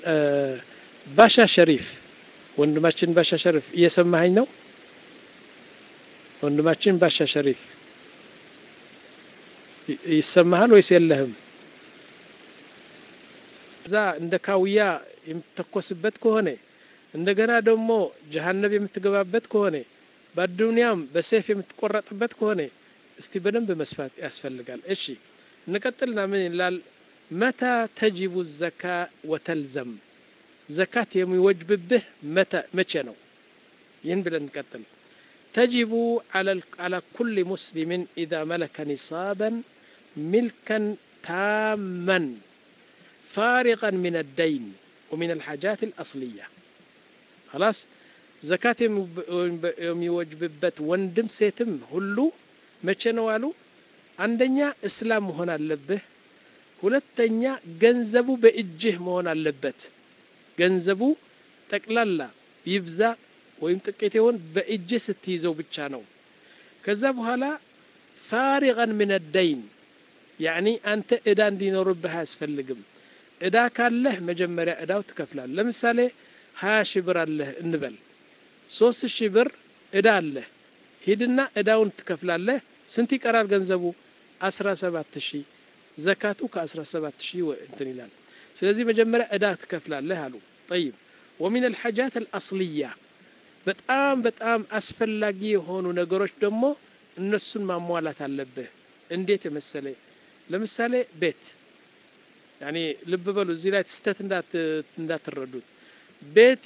ባሻ ሸሪፍ ወንድማችን ባሻ ሸሪፍ እየሰማኸኝ ነው? ወንድማችን ባሻ ሸሪፍ ይሰማሃል ወይስ የለህም? እዛ እንደ ካውያ የምትተኮስበት ከሆነ እንደገና ደግሞ ጀሀነብ የምትገባበት ከሆነ በአዱንያም በሴፍ የምትቆረጥበት ከሆነ እስቲ በደንብ መስፋት ያስፈልጋል። እሺ እንቀጥልና ምን ይላል? መታ ተጅቡ ዘካ ወተልዘም ዘካት የሚወጅብብህ መቼ ነው? ይህን ብለን እንቀጥል። ተጅቡ አላ ኩል ሙስሊምን ኢዛ መለከ ኒሳበን ሚልከን ታመን ፋሪቀን ሚን አደይን ወሚን አልሓጃት አልአስልያ خلاص ዘካት የሚወጅብበት ወንድም ሴትም ሁሉ መቼ ነው አሉ? አንደኛ እስላም መሆን አለብህ። ሁለተኛ ገንዘቡ በእጅህ መሆን አለበት። ገንዘቡ ጠቅላላ ይብዛ ወይም ጥቂት ይሆን በእጅህ ስትይዘው ብቻ ነው። ከዛ በኋላ ፋሪቀን ምን ደይን ያኒ አንተ እዳ እንዲኖርብህ አያስፈልግም። እዳ ካለህ መጀመሪያ እዳው ትከፍላለህ። ለምሳሌ ሀያ ሺህ ብር አለህ እንበል ሶስት ሺህ ብር እዳ አለህ። ሂድና እዳውን ትከፍላለህ። ስንት ይቀራል ገንዘቡ? አስራ ሰባት ሺህ ዘካቱ ከአስራ ሰባት ሺህ እንትን ይላል። ስለዚህ መጀመሪያ እዳ ትከፍላለህ አሉ። ጠይብ ወሚን አልሐጃት አልአስልያ በጣም በጣም አስፈላጊ የሆኑ ነገሮች ደግሞ እነሱን ማሟላት አለብህ። እንዴት የመሰለ ለምሳሌ ቤት ያኔ ልብ በሉ እዚህ ላይ ስህተት እንዳትረዱት ቤት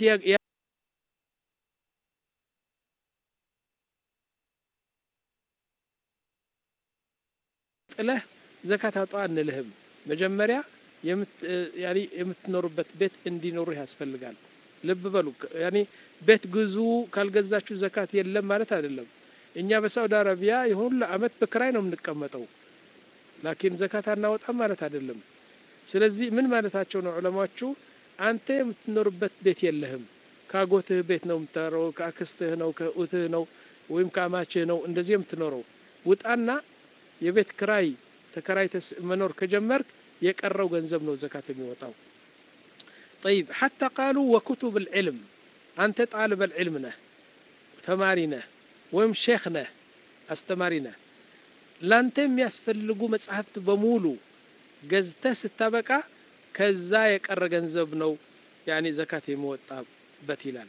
ጥለህ ዘካት አውጣ አንልህም። መጀመሪያ የምትኖሩበት ቤት እንዲኖሩህ ያስፈልጋል። ልብ በሉ ያኔ ቤት ግዙ ካልገዛችሁ ዘካት የለም ማለት አይደለም። እኛ በሳውዲ አረቢያ የሁሉ አመት በክራይ ነው የምንቀመጠው፣ ላኪን ዘካት አናወጣም ማለት አይደለም። ስለዚህ ምን ማለታቸው ነው ዑለማዎቹ? አንተ የምትኖርበት ቤት የለህም። ከአጎትህ ቤት ነው የምትኖረው፣ ከአክስትህ ነው፣ ከኡትህ ነው ወይም ከአማችህ ነው እንደዚህ የምትኖረው። ውጣና የቤት ክራይ ተከራይተህ መኖር ከጀመርክ የቀረው ገንዘብ ነው ዘካት የሚወጣው። ጠይብ ሐታ ቃሉ ወኩቱብ ልዕልም አንተ ጣልበ ልዕልም ነህ፣ ተማሪ ነህ ወይም ሼክ ነህ፣ አስተማሪ ነህ። ላንተ የሚያስፈልጉ መጽሐፍት በሙሉ ገዝተህ ስታበቃ ከዛ የቀረ ገንዘብ ነው ያኔ ዘካት የሚወጣበት ይላል።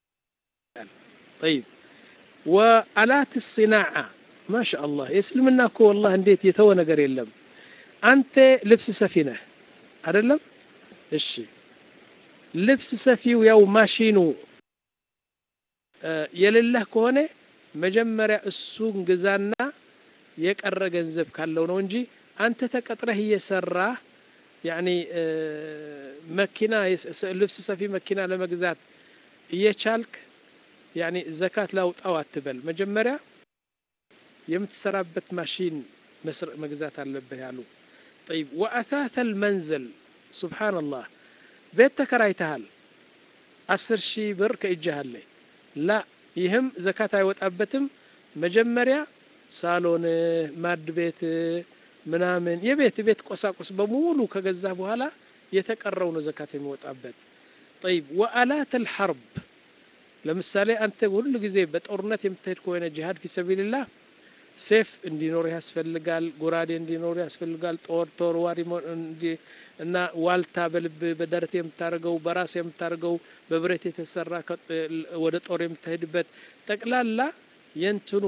ጠይብ ወአላት ሲናዓ ማሻ አላህ የእስልምና እኮ ወላሂ እንዴት የተወ ነገር የለም። አንተ ልብስ ሰፊ ነህ አይደለም? እሺ ልብስ ሰፊው ያው ማሽኑ የሌለህ ከሆነ መጀመሪያ እሱን ግዛና የቀረ ገንዘብ ካለው ነው እንጂ አንተ ተቀጥረህ እየሰራህ ያኒ መኪና ልብስ ሰፊ መኪና ለመግዛት እየቻልክ ያኒ ዘካት ላውጣው አትበል። መጀመሪያ የምትሰራበት ማሽን መግዛት አለብህ ያሉ። ጠይብ ወአታተል መንዘል ሱብሓነላህ ቤት ተከራይተሃል፣ አስር ሺህ ብር ከእጅህ አለ። ላ ይህም ዘካት አይወጣበትም። መጀመሪያ ሳሎንህ፣ ማድ ቤት ምናምን የቤት ቤት ቆሳቁስ በሙሉ ከገዛህ በኋላ የተቀረው ነው ዘካት የሚወጣበት። ጠይብ ወአላት አልሐርብ ለምሳሌ አንተ ሁሉ ጊዜ በጦርነት የምትሄድ ከሆነ ጂሃድ ፊ ሰቢልላህ ሴፍ እንዲኖር ያስፈልጋል። ጎራዴ እንዲኖር ያስፈልጋል። ጦር ተወርዋሪ እና ዋልታ በልብ በደረት የምታደርገው በራስ የምታደርገው በብረት የተሰራ ወደ ጦር የምትሄድበት ጠቅላላ የእንትኑ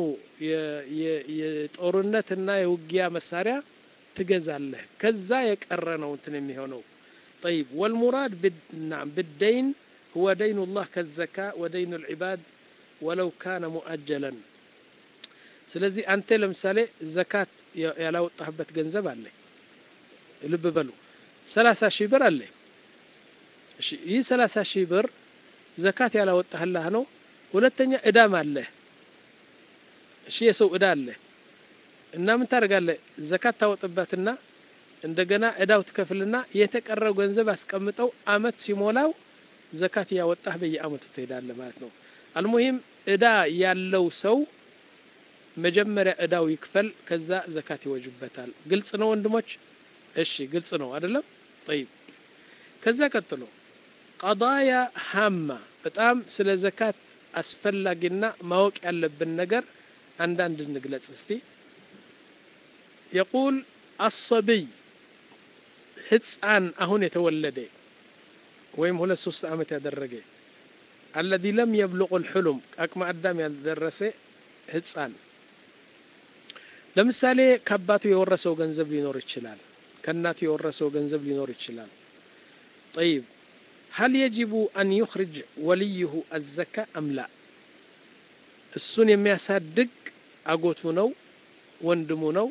የጦርነትና የውጊያ መሳሪያ ትገዛለህ። ከዛ የቀረ ነው እንትን የሚሆነው። ጠይብ ወልሙራድ ብደይን ሁወ ደይኑ ላህ ከዘካ ወደይኑ ልዕባድ ወለው ካነ ሙአጀለን ስለዚህ አንተ ለምሳሌ ዘካት ያላወጣህበት ገንዘብ አለ። ልብ በሉ ሰላሳ ሺህ ብር አለ። እሺ ይህ ሰላሳ ሺህ ብር ዘካት ያላወጣህላህ ነው። ሁለተኛ እዳም አለ። እሺ የሰው እዳ አለ እና ምን ታደርጋለህ? ዘካት ታወጥበትና እንደገና እዳው ትከፍልና የተቀረው ገንዘብ አስቀምጠው አመት ሲሞላው ዘካት እያወጣህ በየአመቱ ትሄዳለህ ማለት ነው። አልሙሂም እዳ ያለው ሰው መጀመሪያ እዳው ይክፈል፣ ከዛ ዘካት ይወጅበታል። ግልጽ ነው ወንድሞች? እሺ ግልጽ ነው አይደለም? ጠይብ ከዛ ቀጥሎ ቀዳያ ሃማ በጣም ስለ ዘካት አስፈላጊና ማወቅ ያለብን ነገር አንዳንድ እንግለጽ እስቲ የቁል አሰብይ ህፃን አሁን የተወለደ ወይም ሁለት ሶስት ዓመት ያደረገ አለዚ ለም የብልቁ ልሕሉም አቅመ አዳም ያልደረሰ ህፃን ለምሳሌ ከአባቱ የወረሰው ገንዘብ ሊኖር ይችላል ከእናቱ የወረሰው ገንዘብ ሊኖር ይችላል ጠይብ هل يجب أن يخرج وليه الزكاة أم لا እሱን የሚያሳድግ አጎቱ ነው ወንድሙ ነው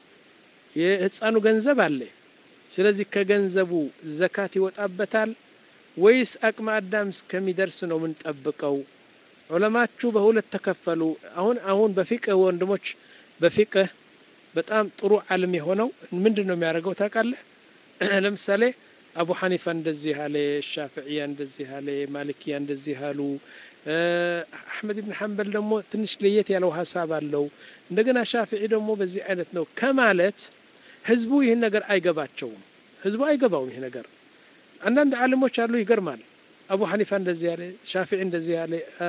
የህፃኑ ገንዘብ አለ ስለዚህ ከገንዘቡ ዘካት ይወጣበታል ወይስ አቅመ አዳም እስከሚደርስ ነው የምንጠብቀው ዑለማችሁ በሁለት ተከፈሉ አሁን አሁን በፊቅህ ወንድሞች በፊቅህ በጣም ጥሩ ዓለም የሆነው ምንድን ነው የሚያደርገው ታውቃለህ ለምሳሌ አቡ ሐኒፋ እንደዚህ አለ ሻፍዕያ እንደዚህ አለ ማሊክያ እንደዚህ አሉ አሕመድ ብን ሐንበል ደግሞ ትንሽ ለየት ያለው ሀሳብ አለው እንደገና ሻፍዒ ደግሞ በዚህ አይነት ነው ከማለት ህዝቡ ይህን ነገር አይገባቸውም ህዝቡ አይገባውም ይህ ነገር አንዳንድ ዓለሞች አሉ ይገርማል አቡ ሐኒፋ እንደዚህ ያለ ሻፊዒ እንደዚህ ያለ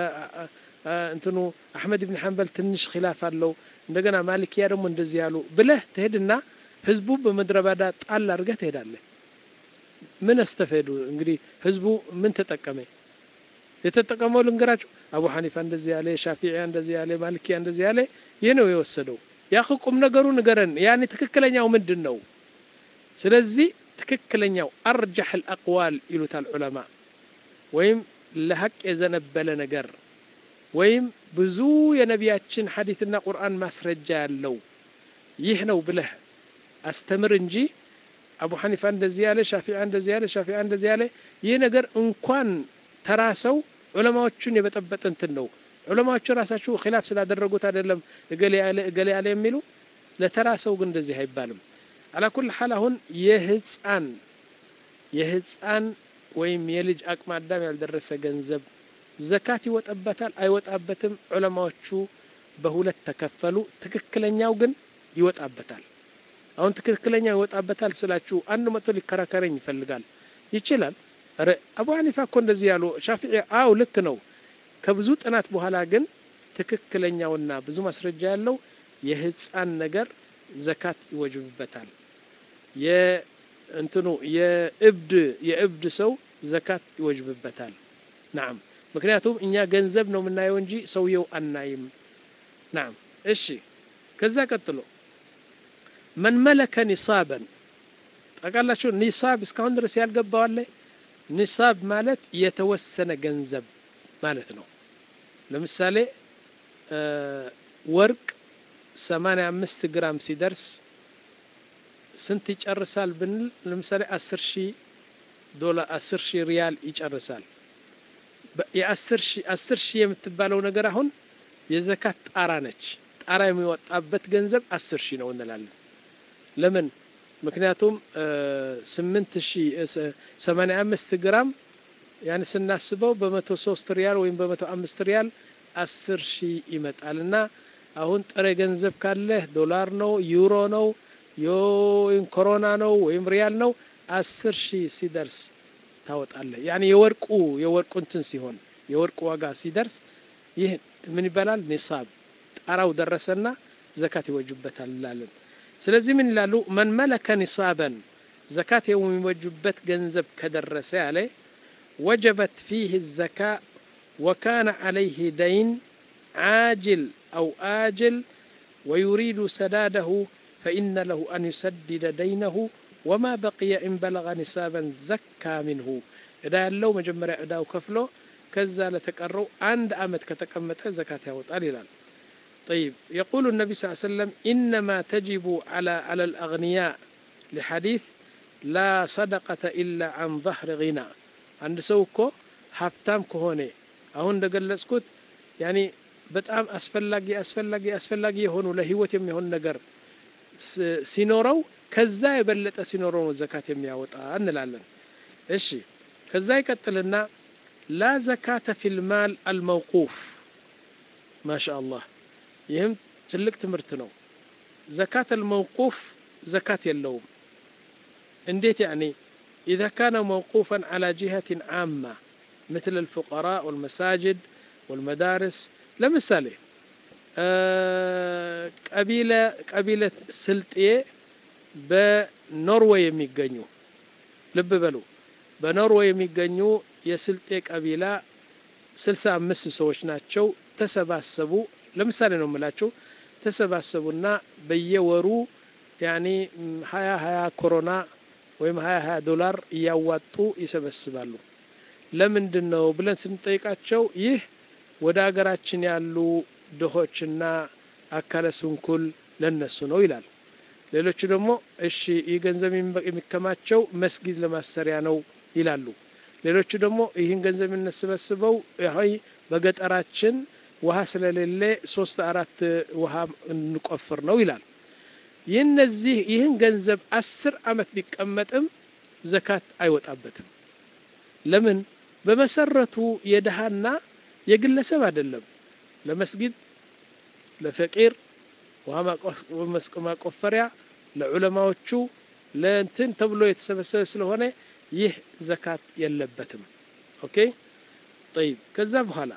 እንትኑ አሕመድ ብን ሐንበል ትንሽ ኪላፍ አለው እንደገና ማሊክያ ደግሞ እንደዚህ ያሉ ብለህ ትሄድና ህዝቡ በምድረ በዳ ጣል አድርገህ ትሄዳለህ ምን አስተፈዱ እንግዲህ ህዝቡ ምን ተጠቀመ የተጠቀመው ልንገራችሁ አቡ ሐኒፋ እንደዚህ ያለ ሻፊዒያ እንደዚህ ያለ ማሊክያ እንደዚህ ያለ ይህ ነው የወሰደው ያ ቁም ነገሩ ንገረን ያኔ ትክክለኛው ምንድን ነው ስለዚህ ትክክለኛው አርጃሕ አልአቅዋል ይሉታል ዑለማ ወይም ለሀቅ የዘነበለ ነገር ወይም ብዙ የነቢያችን ሐዲትና ቁርአን ማስረጃ ያለው ይህ ነው ብለህ አስተምር እንጂ አቡ ሐኒፋ እንደዚህ ያለ ሻፊዓ እንደዚህ ያለ ሻፊዓ እንደዚህ ያለ ይህ ነገር እንኳን ተራ ሰው ዑለማዎቹን የበጠበጠ እንትን ነው ዑለማዎቹ ራሳቸው ኺላፍ ስላደረጉት አይደለም እገሌ ያለ እገሌ ያለ የሚሉ ለተራ ሰው ግን እንደዚህ አይባልም አላኩል ሐል አሁን የህፃን የህፃን ወይም የልጅ አቅመ አዳም ያልደረሰ ገንዘብ ዘካት ይወጣበታል አይወጣበትም ዑለማዎቹ በሁለት ተከፈሉ ትክክለኛው ግን ይወጣበታል አሁን ትክክለኛ ይወጣበታል ስላችሁ አንድ መቶ ሊከራከረኝ ይፈልጋል ይችላል ረ አቡ ሐኒፋ እኮ እንደዚህ ያሉ ሻፊዒ አው ልክ ነው ከብዙ ጥናት በኋላ ግን ትክክለኛውና ብዙ ማስረጃ ያለው የህፃን ነገር ዘካት ይወጅብበታል የእንትኑ የእብድ የእብድ ሰው ዘካት ይወጅብበታል ናም ምክንያቱም እኛ ገንዘብ ነው የምናየው እንጂ ሰውየው አናይም ናም እሺ ከዛ ቀጥሎ መን መለከ ኒሳበን ጠቃላችሁ ኒሳብ እስካሁን ድረስ ያልገባዋለ ኒሳብ ማለት የተወሰነ ገንዘብ ማለት ነው ለምሳሌ ወርቅ ሰማንያ አምስት ግራም ሲደርስ ስንት ይጨርሳል ብንል ለምሳሌ አስር ሺህ ዶላር አስር ሺህ ሪያል ይጨርሳል የአስር ሺህ አስር ሺህ የምትባለው ነገር አሁን የዘካት ጣራ ነች ጣራ የሚወጣበት ገንዘብ አስር ሺህ ነው እንላለን ለምን ምክንያቱም ስምንት ሺህ ሰማንያ አምስት ግራም ያን ስናስበው በመቶ ሶስት ሪያል ወይም በመቶ አምስት ሪያል አስር ሺህ ይመጣል እና አሁን ጥሬ ገንዘብ ካለህ ዶላር ነው ዩሮ ነው ወይም ኮሮና ነው ወይም ሪያል ነው አስር ሺህ ሲደርስ ታወጣለህ ያኔ የወርቁ የወርቁ እንትን ሲሆን የወርቁ ዋጋ ሲደርስ ይህ ምን ይባላል ኒሳብ ጣራው ደረሰና ዘካት ይወጁበታል እንላለን ስለዚህ ምን ይላሉ መን መለከ ኒሳበን ዘካት የሚወጁበት ገንዘብ ከደረሰ ያለ ወጀበት ፊህ ዘካ ወካነ ዓለይህ ደይን ዓጅል አው አጅል ويريد سداده فإن له أن يسدد دينه وما بقي إن بلغ نسابا زكى منه إذا لو مجمرة إذا كفلو كذا لتقروا عند أمد كتكمت زكاة يوطال إلال طيب يقول النبي صلى الله عليه وسلم إنما تجب على على الأغنياء لحديث لا صدقة إلا عن ظهر غنى عند سوكو حفتام كهوني أهون دقلسكوت يعني በጣም አስፈላጊ አስፈላጊ አስፈላጊ የሆኑ ለህይወት የሚሆን ነገር ሲኖረው ከዛ የበለጠ ሲኖረው ነው ዘካት የሚያወጣ እንላለን እሺ ከዛ ይቀጥልና ላ ዘካተ ፊል ማል አልመውቁፍ ማሻ አላህ ይህም ትልቅ ትምህርት ነው ዘካት አልመውቁፍ ዘካት የለውም እንዴት ያኔ إذا كان موقوفا على جهة عامة مثل الفقراء والمساجد والمدارس لمثال قبيلة قبيلة سلطية በኖርዌይ የሚገኙ ልብ በሉ በኖርዌይ የሚገኙ የስልጤ ቀቢላ ስልሳ አምስት ሰዎች ናቸው ተሰባሰቡ ለምሳሌ ነው የምላቸው ተሰባሰቡና በየወሩ ያኒ ሀያ ሀያ ኮሮና ወይም ሀያ ሀያ ዶላር እያዋጡ ይሰበስባሉ ለምንድን ነው ብለን ስንጠይቃቸው ይህ ወደ ሀገራችን ያሉ ድሆችና አካለ ስንኩል ለነሱ ነው ይላል ሌሎቹ ደግሞ እሺ ይህ ገንዘብ የሚከማቸው መስጊድ ለማሰሪያ ነው ይላሉ ሌሎቹ ደግሞ ይህን ገንዘብ የምንሰበስበው ይ በገጠራችን ውሃ ስለሌለ ሶስት አራት ውሃ እንቆፍር ነው ይላል ይህነዚህ ይህን ገንዘብ አስር አመት ቢቀመጥም ዘካት አይወጣበትም ለምን በመሰረቱ የድሃና የግለሰብ አይደለም ለመስጊድ ለፈቂር ውሃ ማቆፈሪያ ለዑለማዎቹ ለእንትን ተብሎ የተሰበሰበ ስለሆነ ይህ ዘካት የለበትም ኦኬ طيب ከዛ በኋላ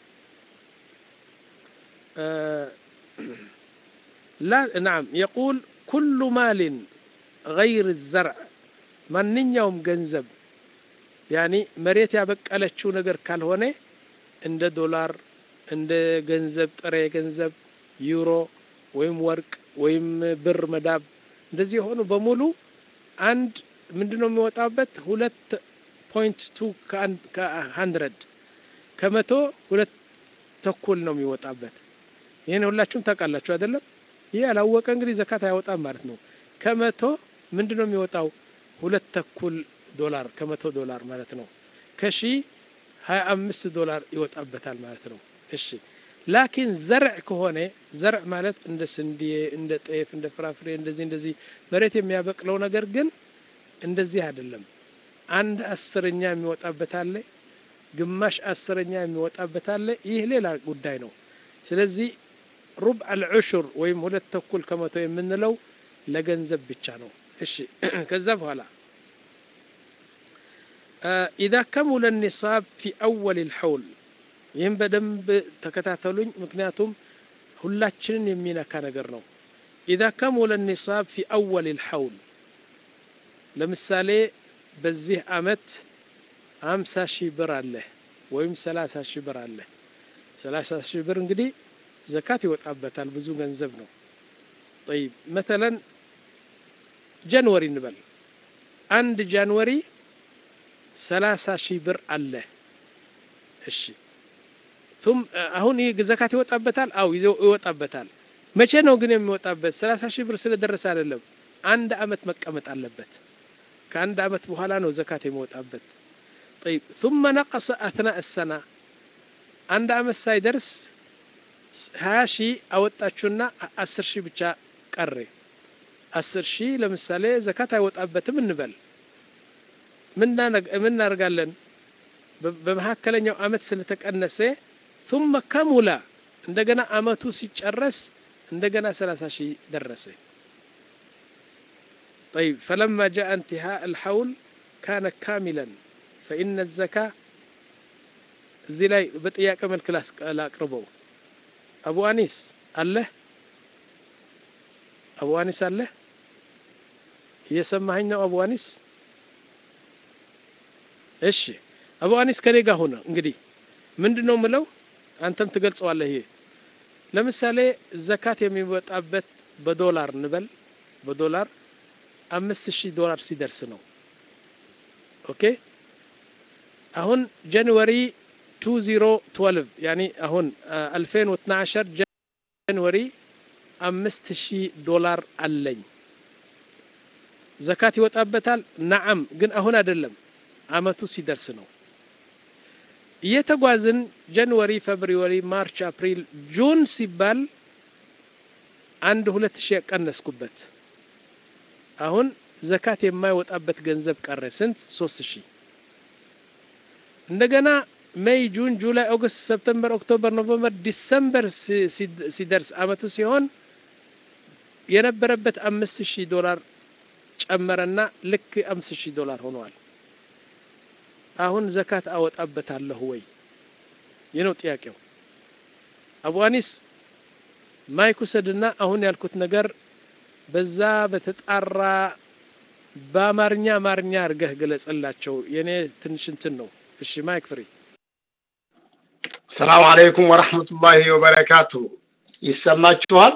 لا نعم يقول كل مال غير الزرع ማንኛውም ገንዘብ ያኒ መሬት ያበቀለችው ነገር ካልሆነ እንደ ዶላር እንደ ገንዘብ ጥሬ ገንዘብ ዩሮ ወይም ወርቅ ወይም ብር መዳብ እንደዚህ የሆኑ በሙሉ አንድ ምንድነው የሚወጣበት ሁለት ፖይንት ቱ ከሀንድረድ ከመቶ ሁለት ተኩል ነው የሚወጣበት ይህን ሁላችሁም ታውቃላችሁ አይደለም ይህ ያላወቀ እንግዲህ ዘካት አያወጣም ማለት ነው ከመቶ ምንድን ነው የሚወጣው ሁለት ተኩል ዶላር ከመቶ ዶላር ማለት ነው ከሺ ሀያ አምስት ዶላር ይወጣበታል ማለት ነው እሺ ላኪን ዘርዕ ከሆነ ዘርዕ ማለት እንደ ስንዴ እንደ ጤፍ እንደ ፍራፍሬ እንደዚህ እንደዚህ መሬት የሚያበቅለው ነገር ግን እንደዚህ አይደለም አንድ አስረኛ የሚወጣበት አለ ግማሽ አስረኛ የሚወጣበት አለ ይህ ሌላ ጉዳይ ነው ስለዚህ ሩብ አልዑሹር ወይም ሁለት ተኩል ከመቶ የምንለው ለገንዘብ ብቻ ነው እሺ ከዛ በኋላ ኢዛ ከሙለ ኒሳብ ፊ አወል ልሐውል ይህም በደንብ ተከታተሉኝ ምክንያቱም ሁላችንን የሚነካ ነገር ነው ኢዛ ከሙለ ኒሳብ ፊ አወል ልሐውል ለምሳሌ በዚህ አመት አምሳ ሺህ ብር አለ ወይም ሰላሳ ሺህ ብር አለ ሰላሳ ሺህ ብር እንግዲህ ዘካት ይወጣበታል ብዙ ገንዘብ ነው ጠይብ መተለን ጃንወሪ እንበል አንድ ጃንወሪ ሰላሳ ሺህ ብር አለ እሺ ቱም አሁን ይህ ዘካት ይወጣበታል አው ይወጣበታል መቼ ነው ግን የሚወጣበት ሰላሳ ሺህ ብር ስለደረሰ አይደለም አንድ አመት መቀመጥ አለበት ከአንድ አመት በኋላ ነው ዘካት የሚወጣበት طيب ثم نقص أثناء السنة አንድ አመት ሳይደርስ ሀያ ሺህ አወጣችሁና አስር ሺህ ብቻ ቀረ አስር ሺህ ለምሳሌ ዘካት አይወጣበትም እንበል ምን እናደርጋለን በመካከለኛው አመት ስለተቀነሰ ثم ከሙላ እንደገና አመቱ ሲጨረስ እንደገና ሰላሳ ሺህ ደረሰ طيب فلما جاء انتهاء الحول كان كاملا فإن الزكاة እዚህ ላይ በጥያቄ መልክ ላቅርበው አቡ አኒስ አለህ አቡ አኒስ አለህ እየሰማኸኝ ነው አቡ አኒስ እሺ አቡ አኒስ ከኔ ጋር ሆነ እንግዲህ ምንድን ነው ምለው አንተም ትገልጸዋለህ ይሄ ለምሳሌ ዘካት የሚወጣበት በዶላር እንበል በዶላር አምስት ሺህ ዶላር ሲደርስ ነው ኦኬ አሁን ጃንዋሪ 2012 ያኒ አሁን 2012 ጃንዋሪ አምስት ሺህ ዶላር አለኝ ዘካት ይወጣበታል ነዓም ግን አሁን አይደለም አመቱ ሲደርስ ነው እየተጓዝን ጃንዋሪ ፌብሩዋሪ ማርች አፕሪል ጁን ሲባል አንድ ሁለት ሺህ ቀነስኩበት አሁን ዘካት የማይወጣበት ገንዘብ ቀረ ስንት ሶስት ሺህ እንደገና ሜይ ጁን ጁላይ ኦገስት ሰፕተምበር ኦክቶበር ኖቨምበር ዲሰምበር ሲደርስ አመቱ ሲሆን የነበረበት አምስት ሺህ ዶላር ጨመረና ልክ አምስት ሺህ ዶላር ሆነዋል አሁን ዘካት አወጣበታለሁ ወይ? ይህ ነው ጥያቄው። አቡ አኒስ ማይክ ውሰድና አሁን ያልኩት ነገር በዛ በተጣራ በአማርኛ አማርኛ አድርገህ ገለጸላቸው። የኔ ትንሽ እንትን ነው። እሺ ማይክ ፍሪ። ሰላም አለይኩም ወረሕመቱላሂ ወበረካቱ። ይሰማችኋል?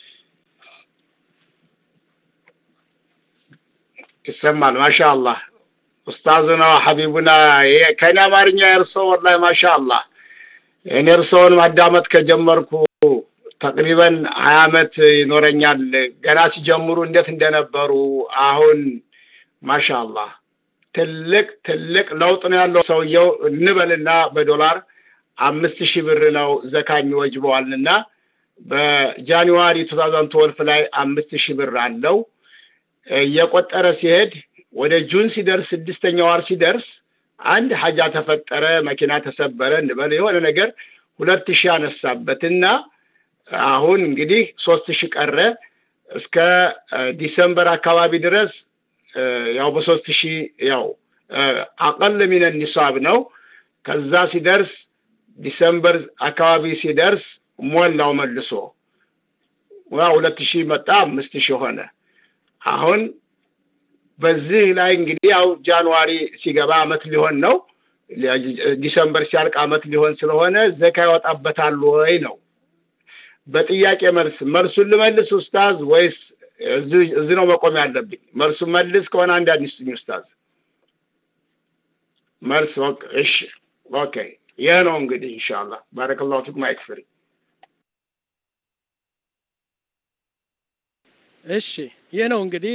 ይሰማል። ማሻአላህ ኡስታዙና ሐቢቡና ከኔ አማርኛ የእርሶ ወላሂ ማሻአላህ። እኔ እርሶን ማዳመጥ ከጀመርኩ ተቅሪበን ሀያ አመት ይኖረኛል። ገና ሲጀምሩ እንዴት እንደነበሩ አሁን ማሻአላህ ትልቅ ትልቅ ለውጥ ነው ያለው። ሰውየው እንበልና በዶላር አምስት ሺህ ብር ነው ዘካ የሚወጅበዋልና በጃንዋሪ ቱ ታውዛንድ ትወልፍ ላይ አምስት ሺህ ብር አለው። እየቆጠረ ሲሄድ ወደ ጁን ሲደርስ ስድስተኛ ወር ሲደርስ አንድ ሀጃ ተፈጠረ፣ መኪና ተሰበረ እንበል የሆነ ነገር ሁለት ሺህ አነሳበትና አሁን እንግዲህ ሶስት ሺህ ቀረ። እስከ ዲሰምበር አካባቢ ድረስ ያው በሶስት ሺህ ያው አቀል ሚነ ኒሳብ ነው። ከዛ ሲደርስ ዲሰምበር አካባቢ ሲደርስ ሞላው መልሶ ሁለት ሺህ መጣ፣ አምስት ሺህ ሆነ። አሁን በዚህ ላይ እንግዲህ ያው ጃንዋሪ ሲገባ አመት ሊሆን ነው። ዲሰምበር ሲያልቅ አመት ሊሆን ስለሆነ ዘካ ያወጣበታል ወይ ነው በጥያቄ መልስ። መልሱን ልመልስ ኡስታዝ ወይስ እዚህ ነው መቆም ያለብኝ? መልሱን መልስ ከሆነ አንድ አዲስኝ ኡስታዝ መልስ። እሺ ኦኬ። ይህ ነው እንግዲህ ኢንሻአላህ። ባረከላሁ ፊኩም አይክፍሪ እሺ ይህ ነው እንግዲህ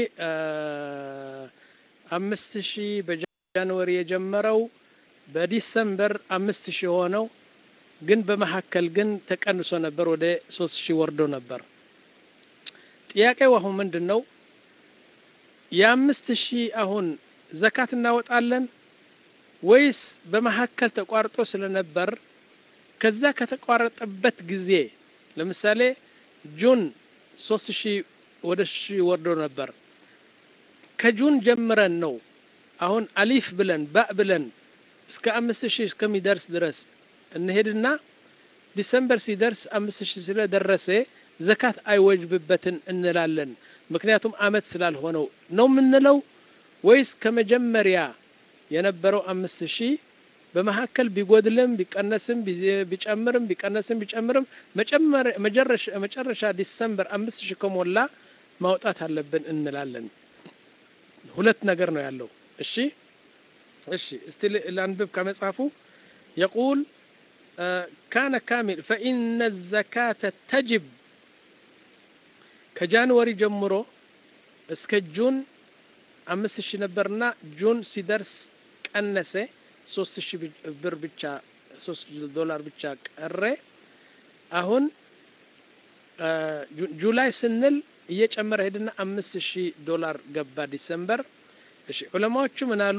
አምስት ሺህ በጃንዋሪ የጀመረው በዲሰምበር አምስት ሺህ ሆነው ግን በመካከል ግን ተቀንሶ ነበር፣ ወደ ሶስት ሺህ ወርዶ ነበር። ጥያቄው አሁን ምንድን ነው? የአምስት ሺህ አሁን ዘካት እናወጣለን ወይስ በመካከል ተቋርጦ ስለነበር ከዛ ከተቋረጠበት ጊዜ ለምሳሌ ጁን ሶስት ሺህ ወደ ሺህ ወርዶ ነበር። ከጁን ጀምረን ነው አሁን አሊፍ ብለን ባእ ብለን እስከ አምስት ሺህ እስከሚደርስ ድረስ እንሄድና ዲሰምበር ሲደርስ አምስት ሺህ ስለደረሰ ዘካት አይወጅብበትን እንላለን። ምክንያቱም አመት ስላልሆነው ነው የምንለው ወይስ ከመጀመሪያ የነበረው አምስት ሺህ በመካከል ቢጎድልም ቢቀነስም ቢጨምርም ቢቀነስም ቢጨምርም መጨረሻ ዲሰምበር አምስት ሺህ ከሞላ ማውጣት አለብን እንላለን። ሁለት ነገር ነው ያለው። እሺ እሺ፣ እስቲ ላንብብ ከመጽሐፉ የቁል ካነ ካሚል ፈኢነ ዘካተ ተጅብ ከጃንዋሪ ጀምሮ እስከ ጁን አምስት ሺህ ነበርና ጁን ሲደርስ ቀነሰ። ሶስት ሺህ ብር ብቻ ሶስት ዶላር ብቻ ቀረ። አሁን ጁላይ ስንል እየጨመረ ሄድና አምስት ሺህ ዶላር ገባ ዲሰምበር። እሺ ዑለማዎቹ ምን አሉ?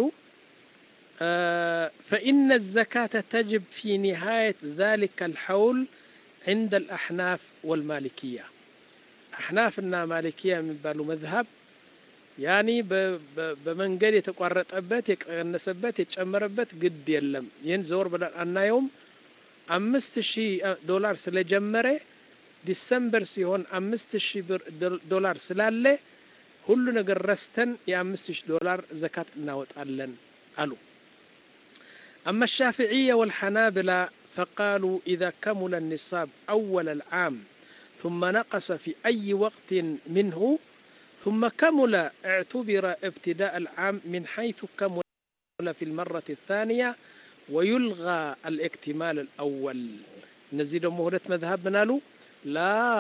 ፈኢነ ዘካተ ተጅብ ፊ ኒሃየት ዛሊከ አልሐውል ዕንደ አልአሕናፍ ወልማሊክያ አሕናፍና ማሊክያ የሚባሉ መዝሀብ ያኒ በመንገድ የተቋረጠበት የቀነሰበት የጨመረበት ግድ የለም። ይህን ዘወር ብለን አናየውም። አምስት ሺህ ዶላር ስለጀመረ ዲሰምበር ሲሆን አምስት ሺህ ብር ዶላር ስላለ ሁሉ ነገር ረስተን የአምስት ሺህ ዶላር ዘካት እናወጣለን አሉ። አማ ሻፊዕያ ወልሐናብላ ፈቃሉ ኢዛ ከሙለ ኒሳብ አወለ ልዓም ثم نقص في أي وقت منه ثم كمل اعتبر ابتداء العام من حيث كمل في المرة الثانية ويلغى الاكتمال الأول እነዚህ ደግሞ ሁለት መዝሀብ ምን አሉ? ላ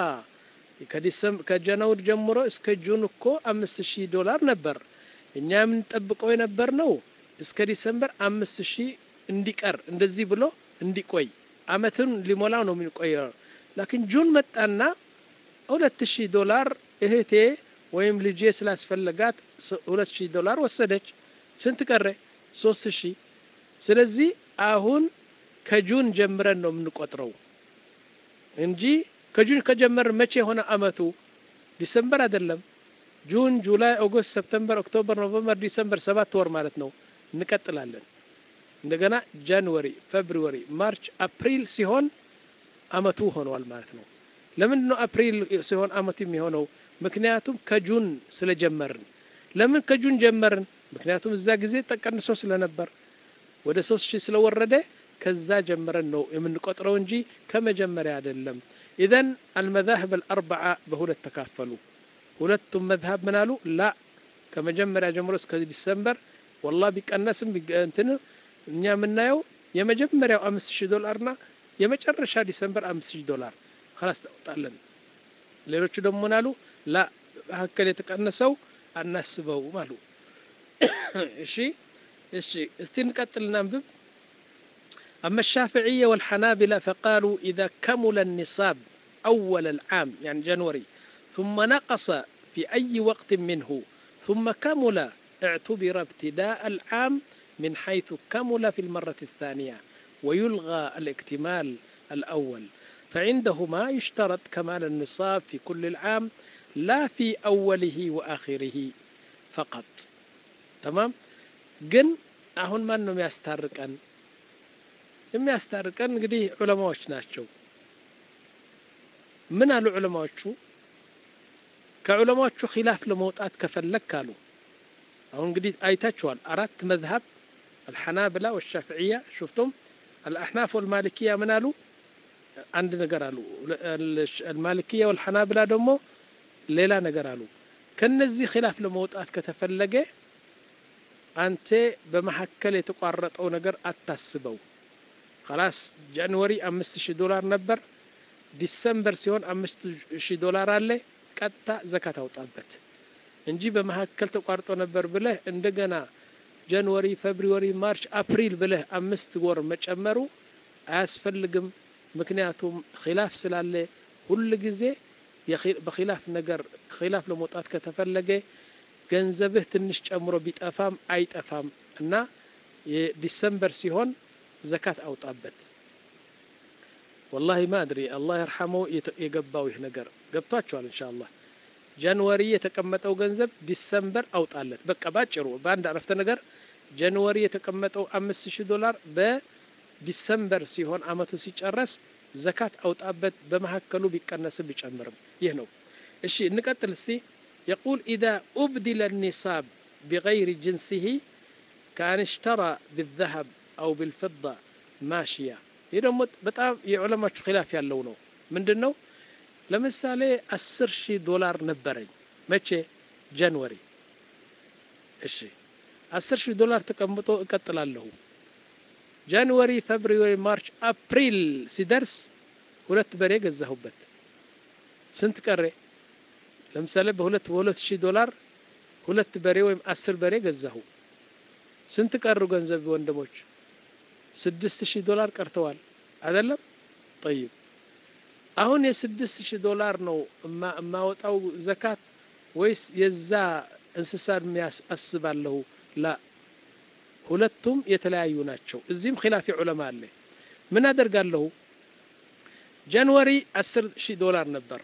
ከጀነውር ጀምሮ እስከ ጁን እኮ አምስት ሺህ ዶላር ነበር። እኛ የምንጠብቀው የነበር ነው እስከ ዲሰምበር አምስት ሺህ እንዲቀር እንደዚህ ብሎ እንዲቆይ አመትን ሊሞላው ነው የሚቆየው። ላኪን ጁን መጣና ሁለት ሺህ ዶላር እህቴ ወይም ልጄ ስላስፈለጋት ሁለት ሺህ ዶላር ወሰደች። ስንት ቀረ? ሶስት ሺህ ስለዚህ አሁን ከጁን ጀምረን ነው የምንቆጥረው እንጂ ከጁን ከጀመር መቼ የሆነ አመቱ ዲሰምበር አይደለም። ጁን፣ ጁላይ፣ ኦገስት፣ ሰፕተምበር፣ ኦክቶበር፣ ኖቨምበር፣ ዲሰምበር ሰባት ወር ማለት ነው። እንቀጥላለን። እንደገና ጃንዋሪ፣ ፌብሩዋሪ፣ ማርች፣ አፕሪል ሲሆን አመቱ ሆኗል ማለት ነው። ለምንድን ነው አፕሪል ሲሆን አመቱ የሚሆነው? ምክንያቱም ከጁን ስለጀመርን። ለምን ከጁን ጀመርን? ምክንያቱም እዛ ጊዜ ተቀንሶ ስለነበር ወደ ሶስት ሺህ ስለወረደ ከዛ ጀምረን ነው የምንቆጥረው እንጂ ከመጀመሪያ አይደለም። ኢዘን አልመዛህብ አልአርበዓ በሁለት ተካፈሉ። ሁለቱም መዝሀብ ምን አሉ? ላ ከመጀመሪያ ጀምሮ እስከ ዲሰምበር ወላ ቢቀነስም እንትን እኛ የምናየው የመጀመሪያው አምስት ሺህ ዶላርና የመጨረሻ ዲሰምበር አምስት ሺህ ዶላር ከላስ ታወጣለን። ሌሎቹ ደግሞ ምን አሉ? ላ መካከል የተቀነሰው አናስበውም አሉ። እሺ እሺ እስቲ እንቀጥልና አንብብ أما الشافعية والحنابلة فقالوا إذا كمل النصاب أول العام يعني جنوري ثم نقص في أي وقت منه ثم كمل اعتبر ابتداء العام من حيث كمل في المرة الثانية ويلغى الاكتمال الأول فعندهما يشترط كمال النصاب في كل العام لا في أوله وآخره فقط تمام جن أهون ما أنهم يسترقن የሚያስታርቀን እንግዲህ ዑለማዎች ናቸው። ምን አሉ ዑለማዎቹ? ከዑለማዎቹ ኺላፍ ለመውጣት ከፈለክ አሉ። አሁን እንግዲህ አይታችኋል። አራት መዝሀብ አልሐናብላ ወሻፍዕያ ሹፍቱም አልአሕናፍ ወልማሊክያ ምን አሉ? አንድ ነገር አሉ። አልማሊክያ ወልሐናብላ ደግሞ ሌላ ነገር አሉ። ከነዚህ ኺላፍ ለመውጣት ከተፈለገ አንተ በመሀከል የተቋረጠው ነገር አታስበው። خلاص ጃንዋሪ አምስት ሺህ ዶላር ነበር። ዲሰምበር ሲሆን አምስት ሺህ ዶላር አለ። ቀጥታ ዘካት አውጣበት እንጂ በመካከል ተቋርጦ ነበር ብለህ እንደገና ጃንዋሪ፣ ፌብሩዋሪ፣ ማርች፣ አፕሪል ብለህ አምስት ወር መጨመሩ አያስፈልግም። ምክንያቱም ኺላፍ ስላለ ሁል ጊዜ በኺላፍ ነገር ኺላፍ ለመውጣት ከተፈለገ ገንዘብህ ትንሽ ጨምሮ ቢጠፋም አይጠፋም እና የዲሰምበር ሲሆን ዘካት አውጣበት። ወላሂ ማድሪ አላህ የርሐመው የገባው ይህ ነገር ገብቷቸዋል። ኢንሻአላህ ጃንዋሪ የተቀመጠው ገንዘብ ዲሰምበር አውጣለት። በቃ ባጭሩ በአንድ አረፍተ ነገር ጃንዋሪ የተቀመጠው አምስት ሺህ ዶላር በዲሰምበር ሲሆን አመቱ ሲጨረስ ዘካት አውጣበት። በመካከሉ ቢቀነስም ቢጨምርም ይህ ነው። እሺ እንቀጥል እስቲ የቁል ኢዛ ኡብዲለ ኒሳብ ቢገይሪ ጅንሲሂ ከአን ሽተራ ቢዘሀብ አው ቢልፍዳ ማሽያ። ይህ ደግሞ በጣም የዑለማችሁ ኺላፍ ያለው ነው። ምንድን ነው? ለምሳሌ አስር ሺህ ዶላር ነበረኝ መቼ? ጃንዋሪ። እሺ አስር ሺህ ዶላር ተቀምጦ እቀጥላለሁ። ጃንዋሪ፣ ፌብሩዋሪ፣ ማርች፣ አፕሪል ሲደርስ ሁለት በሬ ገዛሁበት። ስንት ቀሬ? ለምሳሌ በሁለት በሁለት ሺህ ዶላር ሁለት በሬ ወይም አስር በሬ ገዛሁ። ስንት ቀሩ ገንዘብ ወንድሞች? ስድስት ሺህ ዶላር ቀርተዋል አይደለም? ጠይብ አሁን የስድስት ሺህ ዶላር ነው የማወጣው ዘካት ወይስ የዛ እንስሳ አስባለሁ? ላ ሁለቱም የተለያዩ ናቸው። እዚህም ኺላፊ ዑለማ አለ። ምን አደርጋለሁ? ጃንዋሪ አስር ሺህ ዶላር ነበር።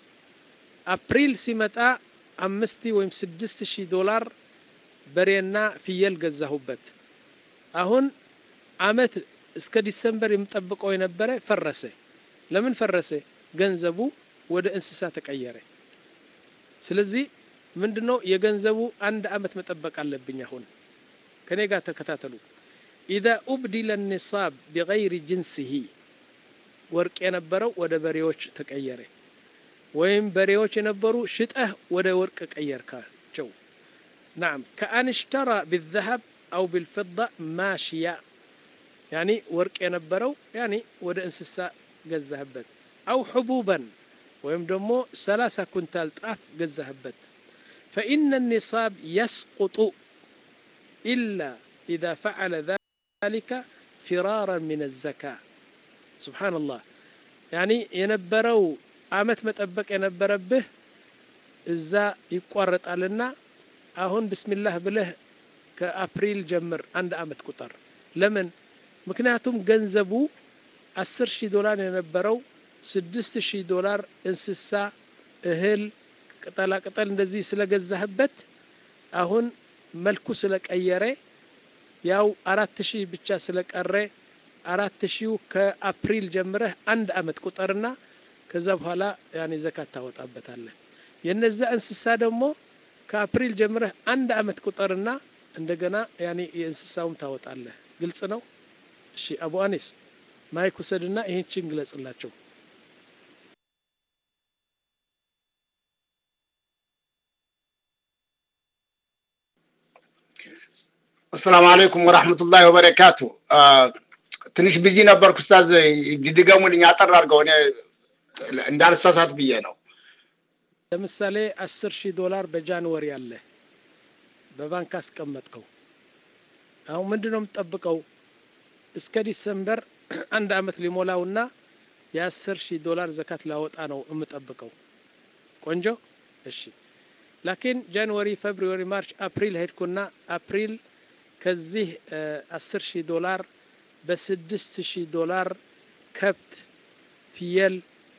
አፕሪል ሲመጣ አምስት ወይም ስድስት ሺህ ዶላር በሬና ፍየል ገዛሁበት። አሁን አመት እስከ ዲሰምበር የምጠብቀው የነበረ ፈረሰ። ለምን ፈረሰ? ገንዘቡ ወደ እንስሳ ተቀየረ። ስለዚህ ምንድነው የገንዘቡ አንድ አመት መጠበቅ አለብኝ። አሁን ከኔ ጋር ተከታተሉ። ኢዛ ኡብዲለ ኒሳብ ቢገይሪ ጅንሲሂ ወርቅ የነበረው ወደ በሬዎች ተቀየረ፣ ወይም በሬዎች የነበሩ ሽጠህ ወደ ወርቅ ቀየርካቸው። ናም ከአን ሽተራ ቢዘሀብ አው ቢልፍዳ ማሽያ ያኒ ወርቅ የነበረው ያኒ ወደ እንስሳ ገዛህበት። አው ሕቡበን ወይም ደግሞ ሰላሳ ኩንታል ጣፍ ገዛህበት። ፈኢነ ኒሳብ የስቁጡ ኢላ ኢዛ ፈዓለ ዛሊከ ፊራራን ሚን ዘካ። ሱብሓነላህ ያኒ የነበረው አመት መጠበቅ የነበረብህ እዛ ይቋረጣልና አሁን ብስሚላህ ብለህ ከአፕሪል ጀምር አንድ አመት ቁጠር። ለምን? ምክንያቱም ገንዘቡ አስር ሺህ ዶላር የነበረው ስድስት ሺህ ዶላር እንስሳ፣ እህል፣ ቅጠላ ቅጠል እንደዚህ ስለገዛህበት አሁን መልኩ ስለቀየረ ያው አራት ሺህ ብቻ ስለቀረ አራት ሺው ከአፕሪል ጀምረህ አንድ አመት ቁጠርና ከዛ በኋላ ያኔ ዘካት ታወጣበታለህ። የነዛ እንስሳ ደግሞ ከአፕሪል ጀምረህ አንድ አመት ቁጠርና እንደገና ያኔ የእንስሳውም ታወጣለህ። ግልጽ ነው? እሺ አቡ አኒስ ማይክ ውሰድና ይህችን ግለጽላቸው። አሰላሙ አለይኩም ወራህመቱላሂ ወበረካቱ። ትንሽ ቢዚ ነበርኩ ኡስታዝ፣ ድገሙልኝ አጠር አድርገው እኔ እንዳልሳሳት ብዬ ነው። ለምሳሌ አስር ሺህ ዶላር በጃንዋሪ አለ በባንክ አስቀመጥከው። አሁን ምንድን ነው የምትጠብቀው? እስከ ዲሰምበር አንድ አመት ሊሞላውና የአስር ሺህ ዶላር ዘካት ላወጣ ነው የምጠብቀው። ቆንጆ እሺ። ላኪን ጃንዋሪ፣ ፌብሩዋሪ፣ ማርች፣ አፕሪል ሄድኩና አፕሪል ከዚህ አስር ሺህ ዶላር በስድስት ሺህ ዶላር ከብት፣ ፍየል፣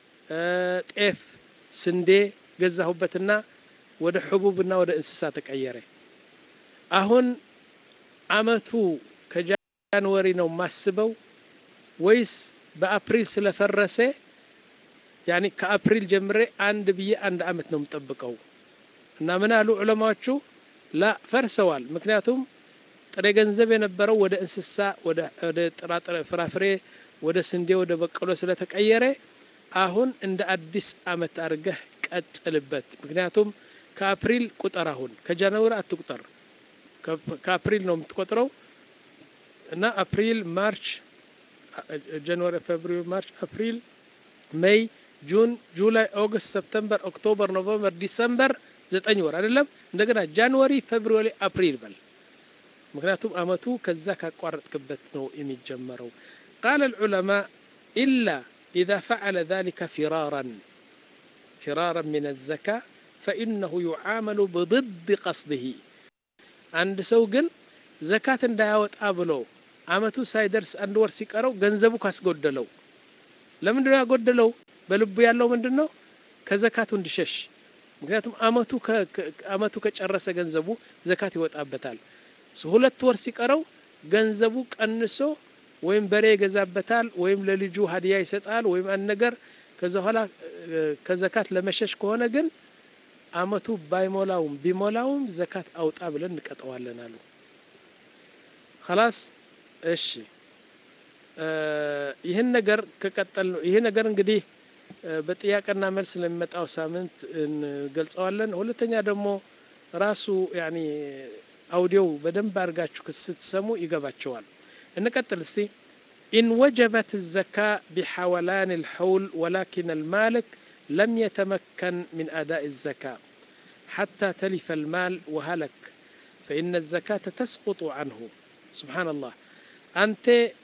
ጤፍ፣ ስንዴ ገዛሁበትና ወደ ሕቡብና ወደ እንስሳ ተቀየረ። አሁን አመቱ ከጃንዋሪ ነው ማስበው ወይስ በአፕሪል ስለፈረሰ ያኒ ከአፕሪል ጀምሬ አንድ ብዬ አንድ አመት ነው የምጠብቀው? እና ምን አሉ ዑለማዎቹ ላ ፈርሰዋል። ምክንያቱም ጥሬ ገንዘብ የነበረው ወደ እንስሳ፣ ወደ ጥራጥሬ፣ ፍራፍሬ፣ ወደ ስንዴ፣ ወደ በቀሎ ስለተቀየረ አሁን እንደ አዲስ አመት አድርገህ ቀጥልበት። ምክንያቱም ከአፕሪል ቁጠር፣ አሁን ከጃንዋሪ አትቁጠር። ከአፕሪል ነው የምትቆጥረው እና አፕሪል፣ ማርች፣ ጃንዋሪ፣ ፌብሩዋሪ፣ ማርች፣ አፕሪል፣ ሜይ፣ ጁን፣ ጁላይ፣ ኦገስት፣ ሰፕተምበር፣ ኦክቶበር፣ ኖቨምበር፣ ዲሰምበር ዘጠኝ ወር አይደለም። እንደገና ጃንዋሪ፣ ፌብሩዋሪ፣ አፕሪል በል። ምክንያቱም አመቱ ከዛ ካቋረጥክበት ነው የሚጀመረው። ቃለ ልዑለማ ኢላ ኢዛ ፈዐለ ዛሊከ ፊራራን ፊራራን ሚን አዘካ ፈኢነሁ ዩዓመሉ ብضድ ቀስድህ። አንድ ሰው ግን ዘካት እንዳያወጣ ብሎ አመቱ ሳይደርስ አንድ ወር ሲቀረው ገንዘቡ ካስጎደለው ለምንድን ነው ያጎደለው? በልቡ ያለው ምንድን ነው? ከዘካቱ እንዲሸሽ ምክንያቱም አመቱ አመቱ ከጨረሰ ገንዘቡ ዘካት ይወጣበታል። ሁለት ወር ሲቀረው ገንዘቡ ቀንሶ ወይም በሬ ይገዛበታል ወይም ለልጁ ሀዲያ ይሰጣል ወይም አንድ ነገር ከዛ በኋላ ከዘካት ለመሸሽ ከሆነ ግን አመቱ ባይሞላውም ቢሞላውም ዘካት አውጣ ብለን እንቀጠዋለን አሉ። ኸላስ እሺ። ይህን ነገር ከቀጠል ነው ይህ ነገር እንግዲህ በጥያቄና መልስ ለሚመጣው ሳምንት እንገልጸዋለን። ሁለተኛ ደግሞ ራሱ ያኒ አውዲዮው በደንብ አድርጋችሁ ስትሰሙ ይገባቸዋል። እንቀጥል እስቲ ኢን ወጀበት ዘካ ቢሐወላን ልሐውል ወላኪን አልማልክ ለም የተመከን ሚን አዳء ዘካ ሓታ ተሊፈ ልማል ወሃለክ ፈኢነ ዘካተ ተስቁጡ አንሁ ስብሓንላህ አንተ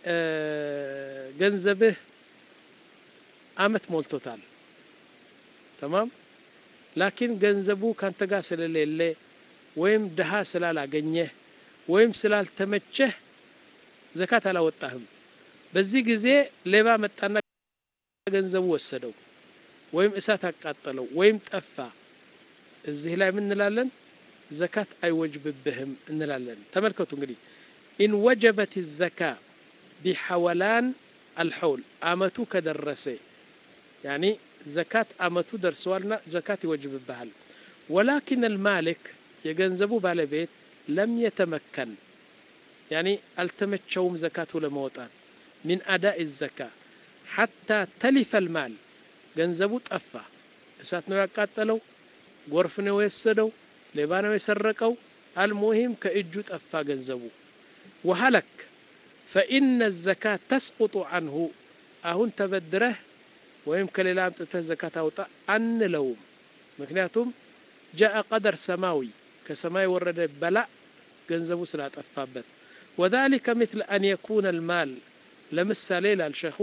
ገንዘብህ አመት ሞልቶታል ተማም ላኪን ገንዘቡ ካንተ ጋር ስለሌለ ወይም ድሃ ስላላገኘህ ወይም ስላልተመቸህ ዘካት አላወጣህም። በዚህ ጊዜ ሌባ መጣና ገንዘቡ ወሰደው ወይም እሳት አቃጠለው ወይም ጠፋ። እዚህ ላይ ምን እንላለን? ዘካት አይወጅብብህም እንላለን። ተመልከቱ እንግዲህ ኢን ወጀበት ዘካ ቢሐወላን አልሐውል አመቱ ከደረሰ ያኒ ዘካት አመቱ ደርሰዋልና ዘካት ይወጅብብሃል። ወላኪን አልማሊክ የገንዘቡ ባለቤት ለም የተመከን ያኒ አልተመቸውም ዘካቱ ለመውጣት ሚን አዳኢ ዘካ ሐታ ተሊፈ ልማል ገንዘቡ ጠፋ። እሳት ነው ያቃጠለው፣ ጎርፍ ነው የወሰደው፣ ሌባ ነው የሰረቀው። አልሙሂም ከእጁ ጠፋ ገንዘቡ። ወሀለክ ፈኢነ ዘካት ተስቁጡ አንሁ አሁን ተበድረህ ወይም ከሌላ አምጥተህ ዘካት አውጣ አንለውም። ምክንያቱም ጃአ ቀደር ሰማዊ ከሰማይ ወረደ በላእ ገንዘቡ ስላጠፋበት። ወዛሊከ ምትል አን የኩነ ልማል ለምሳሌ ይላል ሸኹ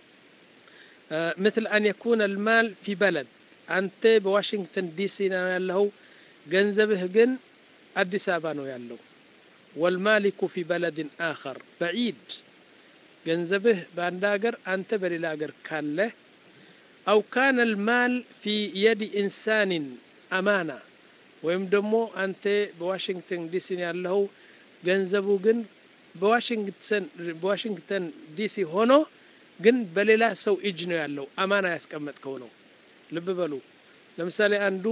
ምትል አን የኩነ ልማል ፊ በለድ አንተ በዋሽንግተን ዲሲ ነው ያለኸው፣ ገንዘብህ ግን አዲስ አበባ ነው ያለው። ወልማሊኩ ፊ በለድን አኸር በዒድ ገንዘብህ በአንድ ሀገር አንተ በሌላ ሀገር ካለህ አው ካነ ልማል ፊ የድ ኢንሳንን አማና ወይም ደግሞ አንተ በዋሽንግተን ዲሲ ያለኸው ገንዘቡ ግን በዋሽንግተን በዋሽንግተን ዲሲ ሆኖ ግን በሌላ ሰው እጅ ነው ያለው። አማና ያስቀመጥከው ነው። ልብ በሉ። ለምሳሌ አንዱ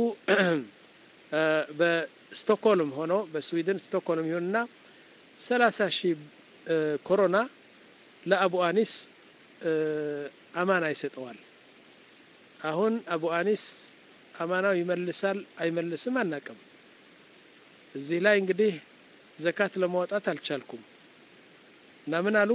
በስቶክሆልም ሆኖ በስዊድን ስቶክሆልም ይሁንና ሰላሳ ሺህ ኮሮና ለአቡ አኒስ አማና ይሰጠዋል። አሁን አቡ አኒስ አማናው ይመልሳል አይመልስም አናቅም። እዚህ ላይ እንግዲህ ዘካት ለማውጣት አልቻልኩም እና ምን አሉ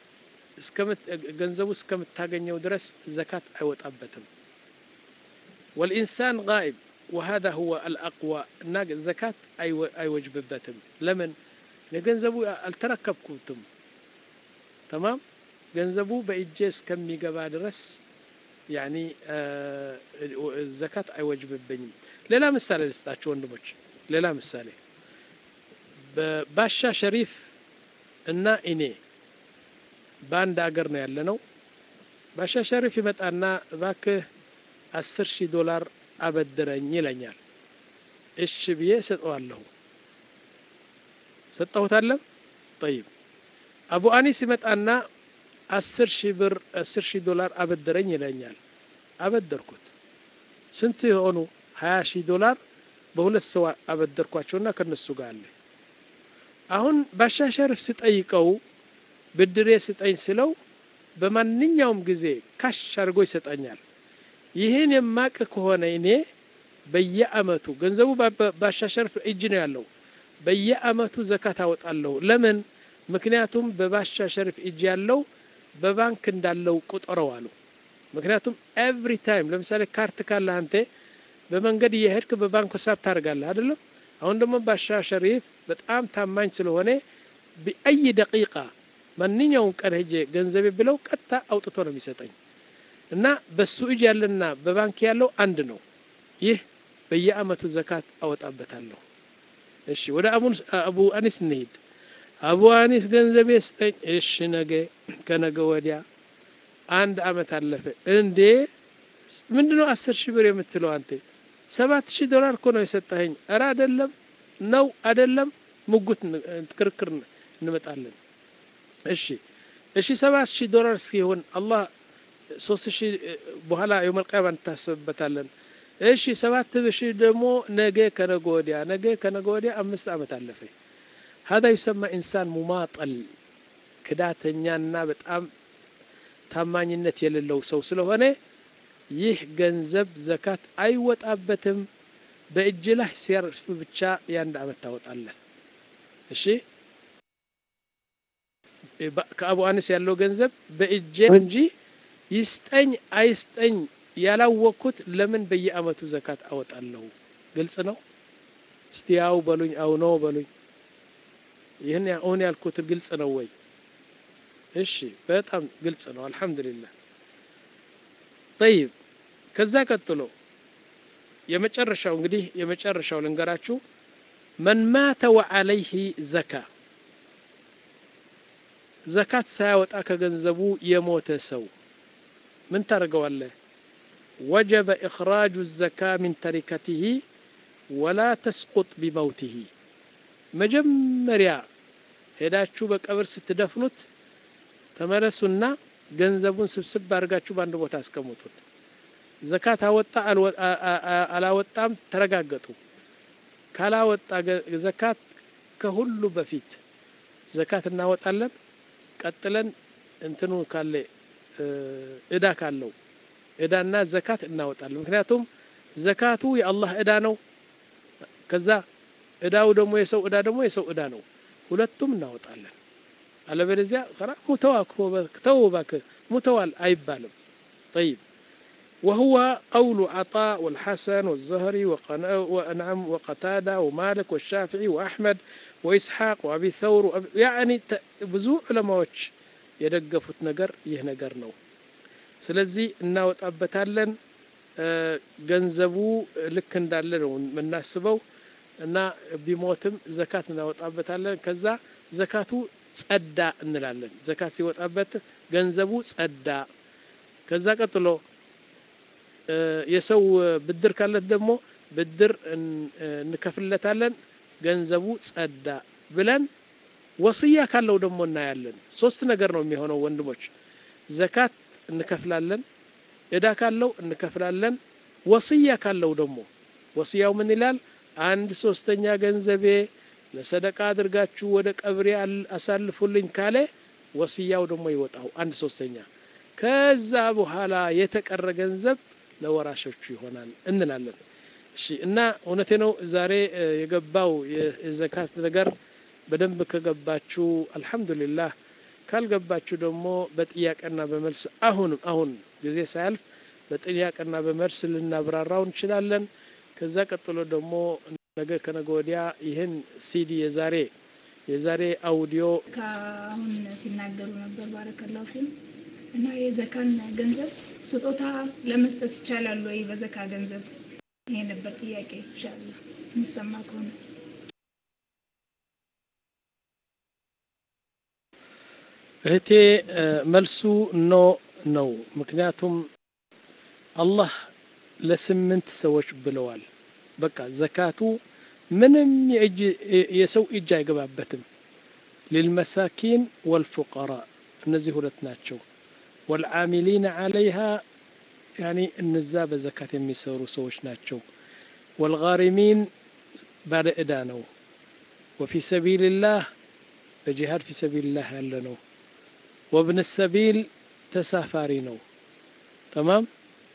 ገንዘቡ እስከምታገኘው ድረስ ዘካት አይወጣበትም። ወልኢንሳን ጋኢብ ወሀዛ ሁወ አልአቅዋ እና ዘካት አይወጅብበትም። ለምን ለገንዘቡ አልተረከብኩትም። ተማም ገንዘቡ በእጄ እስከሚገባ ድረስ ያኒ ዘካት አይወጅብብኝም። ሌላ ምሳሌ ልስጣችሁ ወንድሞች፣ ሌላ ምሳሌ በባሻ ሸሪፍ እና እኔ በአንድ አገር ነው ያለ ነው። ባሻ ሸሪፍ ይመጣና እባክህ አስር ሺህ ዶላር አበድረኝ ይለኛል። እሺ ብዬ ሰጠዋለሁ። ሰጠሁታለም። ጠይብ አቡ አኒስ ይመጣና አስር ሺህ ብር አስር ሺህ ዶላር አበድረኝ ይለኛል። አበደርኩት። ስንት የሆኑ ሀያ ሺህ ዶላር በሁለት ሰው አበደርኳቸውና ከነሱ ጋር አለ። አሁን ባሻ ሸሪፍ ስጠይቀው ብድሬ ስጠኝ ስለው በማንኛውም ጊዜ ካሽ አድርጎ ይሰጠኛል። ይህን የማቅ ከሆነ እኔ በየአመቱ ገንዘቡ ባሻ ሸሪፍ እጅ ነው ያለው። በየአመቱ ዘካት አወጣለሁ። ለምን? ምክንያቱም በባሻ ሸሪፍ እጅ ያለው በባንክ እንዳለው ቁጠረው አሉ። ምክንያቱም ኤቭሪ ታይም ለምሳሌ ካርት ካለ አንተ በመንገድ እየሄድክ በባንክ ሂሳብ ታደርጋለህ አይደለም? አሁን ደግሞ ባሻ ሸሪፍ በጣም ታማኝ ስለሆነ በአይ ደቂቃ ማንኛውም ቀን ሄጄ ገንዘቤ ብለው ቀጥታ አውጥቶ ነው የሚሰጠኝ እና በሱ እጅ ያለና በባንክ ያለው አንድ ነው። ይህ በየአመቱ ዘካት አወጣበታለሁ። እሺ ወደ አቡ አኒስ እንሂድ። አቡ አኒስ ገንዘቤ ስጠኝ። እሺ ነገ ከነገ ወዲያ አንድ አመት አለፈ። እንዴ ምንድነው አስር ሺህ ብር የምትለው አንተ? ሰባት ሺህ ዶላር እኮ ነው የሰጠኸኝ። እረ አይደለም ነው አይደለም፣ ሙጉት ክርክር እንመጣለን። እሺ እሺ ሰባት ሺህ ዶላር ሲሆን አላህ ሶስት ሺህ በኋላ የውመል ቂያማ እንታሰብበታለን። እሺ ሰባት ሺህ ደግሞ ነገ ከነገ ወዲያ ነገ ከነገ ወዲያ አምስት አመት አለፈ። ሀዛ ይሰማ ኢንሳን ሙማጠል ክዳተኛና በጣም ታማኝነት የሌለው ሰው ስለሆነ ይህ ገንዘብ ዘካት አይወጣበትም። በእጅ ላይ ሲያርፍ ብቻ የአንድ አመት ታወጣለህ። እሺ ከአቡ አኒስ ያለው ገንዘብ በእጄ እንጂ ይስጠኝ አይስጠኝ ያላወቅኩት ለምን በየአመቱ ዘካት አወጣለሁ? ግልጽ ነው። እስቲ ያው በሉኝ፣ አው ነው በሉኝ። ይህን አሁን ያልኩት ግልጽ ነው ወይ? እሺ፣ በጣም ግልጽ ነው። አልሐምዱሊላህ። ጠይብ፣ ከዛ ቀጥሎ የመጨረሻው እንግዲህ የመጨረሻው ልንገራችሁ። መን ማተ ወዐለይህ ዘካ ዘካት ሳያወጣ ከገንዘቡ የሞተ ሰው ምን ታደርገዋለህ? ወጀበ ኢኽራጁ ዘካ ሚን ተሪከቲህ ወላ ተስቁጥ ቢመውቲህ። መጀመሪያ ሄዳችሁ በቀብር ስትደፍኑት ተመለሱና ገንዘቡን ስብስብ አድርጋችሁ በአንድ ቦታ አስቀምጡት። ዘካት አወጣ አላወጣም ተረጋገጡ። ካላወጣ ዘካት ከሁሉ በፊት ዘካት እናወጣለን። ቀጥለን እንትኑ ካለ እዳ ካለው እዳና ዘካት እናወጣለን። ምክንያቱም ዘካቱ የአላህ እዳ ነው። ከዛ እዳው ደግሞ የሰው እዳ ደግሞ የሰው እዳ ነው። ሁለቱም እናወጣለን። አለበለዚያ ኸራ ሙተዋ ተው እባክህ ሙተዋል አይባልም። ጠይብ وهو قول عطاء والحسن والزهري ونعم وقتادة ومالك والشافعي وأحمد وإسحاق وأبي ثور يعني ብዙ ዑለማዎች የደገፉት ነገር ይህ ነገር ነው። ስለዚህ እናወጣበታለን። ገንዘቡ ልክ እንዳለ ነው የምናስበው እና ቢሞትም ዘካት እናወጣበታለን። ከዛ ዘካቱ ጸዳ እንላለን። ዘካት ሲወጣበት ገንዘቡ ጸዳ። ከዛ ቀጥሎ የሰው ብድር ካለት ደግሞ ብድር እንከፍለታለን። ገንዘቡ ጸዳ ብለን ወስያ ካለው ደግሞ እናያለን። ሶስት ነገር ነው የሚሆነው ወንድሞች፣ ዘካት እንከፍላለን፣ እዳ ካለው እንከፍላለን። ወስያ ካለው ደግሞ ወስያው ምን ይላል? አንድ ሶስተኛ ገንዘቤ ለሰደቃ አድርጋችሁ ወደ ቀብሬ አሳልፉልኝ ካለ ወስያው ደግሞ ይወጣው አንድ ሶስተኛ። ከዛ በኋላ የተቀረ ገንዘብ ለወራሾቹ ይሆናል እንላለን። እሺ እና እውነቴ ነው ዛሬ የገባው የዘካት ነገር በደንብ ከገባችሁ አልሐምዱሊላህ፣ ካልገባችሁ ደግሞ በጥያቄና በመልስ አሁንም አሁን ጊዜ ሳያልፍ በጥያቄና በመልስ ልናብራራው እንችላለን። ከዛ ቀጥሎ ደግሞ ነገ ከነገ ወዲያ ይህን ሲዲ የዛሬ የዛሬ አውዲዮ ከአሁን ሲናገሩ ነበር ባረከላሁ ፊልም እና የዘካን ገንዘብ ስጦታ ለመስጠት ይቻላል ወይ? በዘካ ገንዘብ ይሄ ነበር ጥያቄ። ኢንሻአላህ የሚሰማ ከሆነ እህቴ መልሱ ኖ ነው። ምክንያቱም አላህ ለስምንት ሰዎች ብለዋል። በቃ ዘካቱ ምንም የእጅ የሰው እጅ አይገባበትም። ሊልመሳኪን ወልፉቀራ እነዚህ ሁለት ናቸው። ወልዓሚሊነ ዓለይሃ ያኒ እነዛ በዘካት የሚሰሩ ሰዎች ናቸው። ወልጋሪሚን ባለ ዕዳ ነው። ወፊ ሰቢልላህ በጂሃድ ፊ ሰቢልላህ ያለ ነው። ወብን ሰቢል ተሳፋሪ ነው። ተማም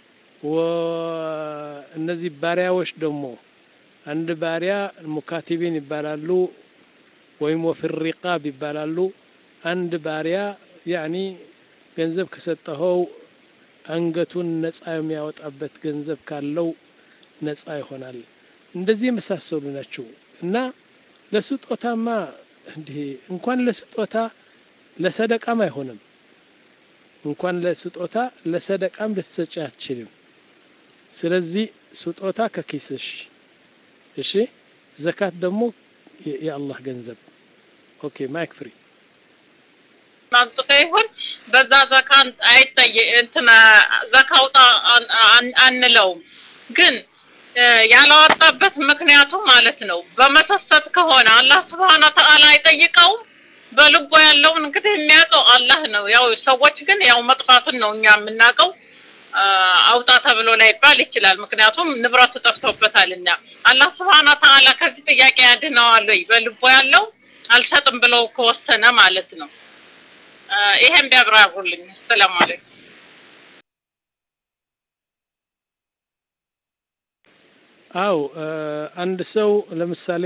እነዚህ ባሪያዎች ደግሞ አንድ ባሪያ ሙካቲቢን ይባላሉ፣ ወይም ወፊ ሪቃብ ይባላሉ። አንድ ባሪያ ያኒ ገንዘብ ከሰጠኸው አንገቱን ነጻ የሚያወጣበት ገንዘብ ካለው ነጻ ይሆናል። እንደዚህ የመሳሰሉ ናቸው እና ለስጦታማ እንዲህ እንኳን ለስጦታ ለሰደቃም አይሆንም። እንኳን ለስጦታ ለሰደቃም ልትሰጪ አትችልም። ስለዚህ ስጦታ ከኪስሽ እሺ፣ ዘካት ደግሞ የአላህ ገንዘብ። ኦኬ ማይክ ፍሪ ማንጡቀ ይሁን በዛ ዘካ አይጠየ እንትና ዘካ አውጣ አንለውም። ግን ያላወጣበት ምክንያቱ ማለት ነው በመሰሰት ከሆነ አላህ ስብሐነ ወተዓላ አይጠይቀውም። በልቦ ያለውን እንግዲህ የሚያውቀው አላህ ነው። ያው ሰዎች ግን ያው መጥፋቱን ነው እኛ የምናውቀው። አውጣ ተብሎ ላይባል ይችላል። ምክንያቱም ንብረቱ ጠፍቶበታልና አላህ ስብሐነ ወተዓላ ከዚህ ጥያቄ ያድነዋል ወይ? በልቦ ያለው አልሰጥም ብለው ከወሰነ ማለት ነው። ይሄን ቢያብራሩልኝ። ሰላም አለይኩም። አው አንድ ሰው ለምሳሌ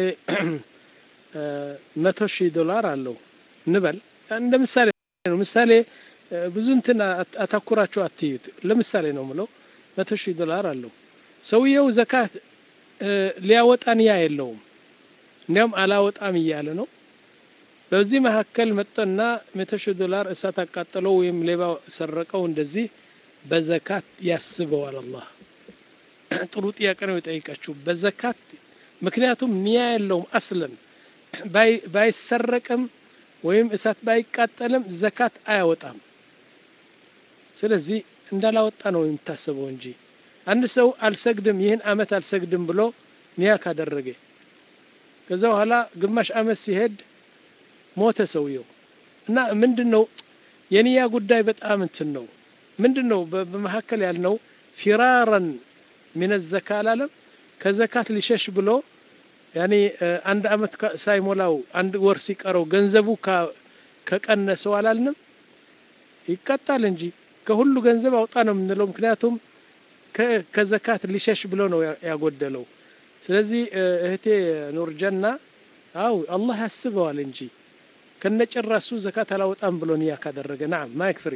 መቶ ሺህ ዶላር አለው እንበል። እንደ ምሳሌ ነው። ምሳሌ ብዙ እንትን አታኩራቸው አትዩት። ለምሳሌ ነው ምለው። መቶ ሺህ ዶላር አለው ሰውየው ዘካት ሊያወጣ ንያ የለውም። እንዲያውም አላወጣም እያለ ነው። በዚህ መካከል መጠና መቶ ሺህ ዶላር እሳት አቃጠለው ወይም ሌባ ሰረቀው፣ እንደዚህ በዘካት ያስበዋል አላህ። ጥሩ ጥያቄ ነው የጠይቃችሁ። በዘካት ምክንያቱም ንያ የለውም አስለን ባይሰረቅም ወይም እሳት ባይቃጠልም ዘካት አያወጣም። ስለዚህ እንዳላወጣ ነው የሚታሰበው እንጂ አንድ ሰው አልሰግድም ይህን አመት አልሰግድም ብሎ ኒያ ካደረገ ከዛ በኋላ ግማሽ አመት ሲሄድ ሞተ ሰውየው እና ምንድን ነው የኒያ ጉዳይ በጣም እንትን ነው። ምንድን ነው በመካከል ያልነው ፊራረን ሚነ ዘካ አላለም ከዘካት ሊሸሽ ብሎ ያኔ አንድ አመት ሳይሞላው አንድ ወር ሲቀረው ገንዘቡ ከቀነሰው አላልንም? ይቀጣል እንጂ ከሁሉ ገንዘብ አውጣ ነው የምንለው። ምክንያቱም ከዘካት ሊሸሽ ብሎ ነው ያጎደለው። ስለዚህ እህቴ ኑርጀና አው አላህ ያስበዋል እንጂ ከነጭራሱ ዘካት አላወጣም ብሎ ንያ ካደረገ ናም ማይክ ፍሪ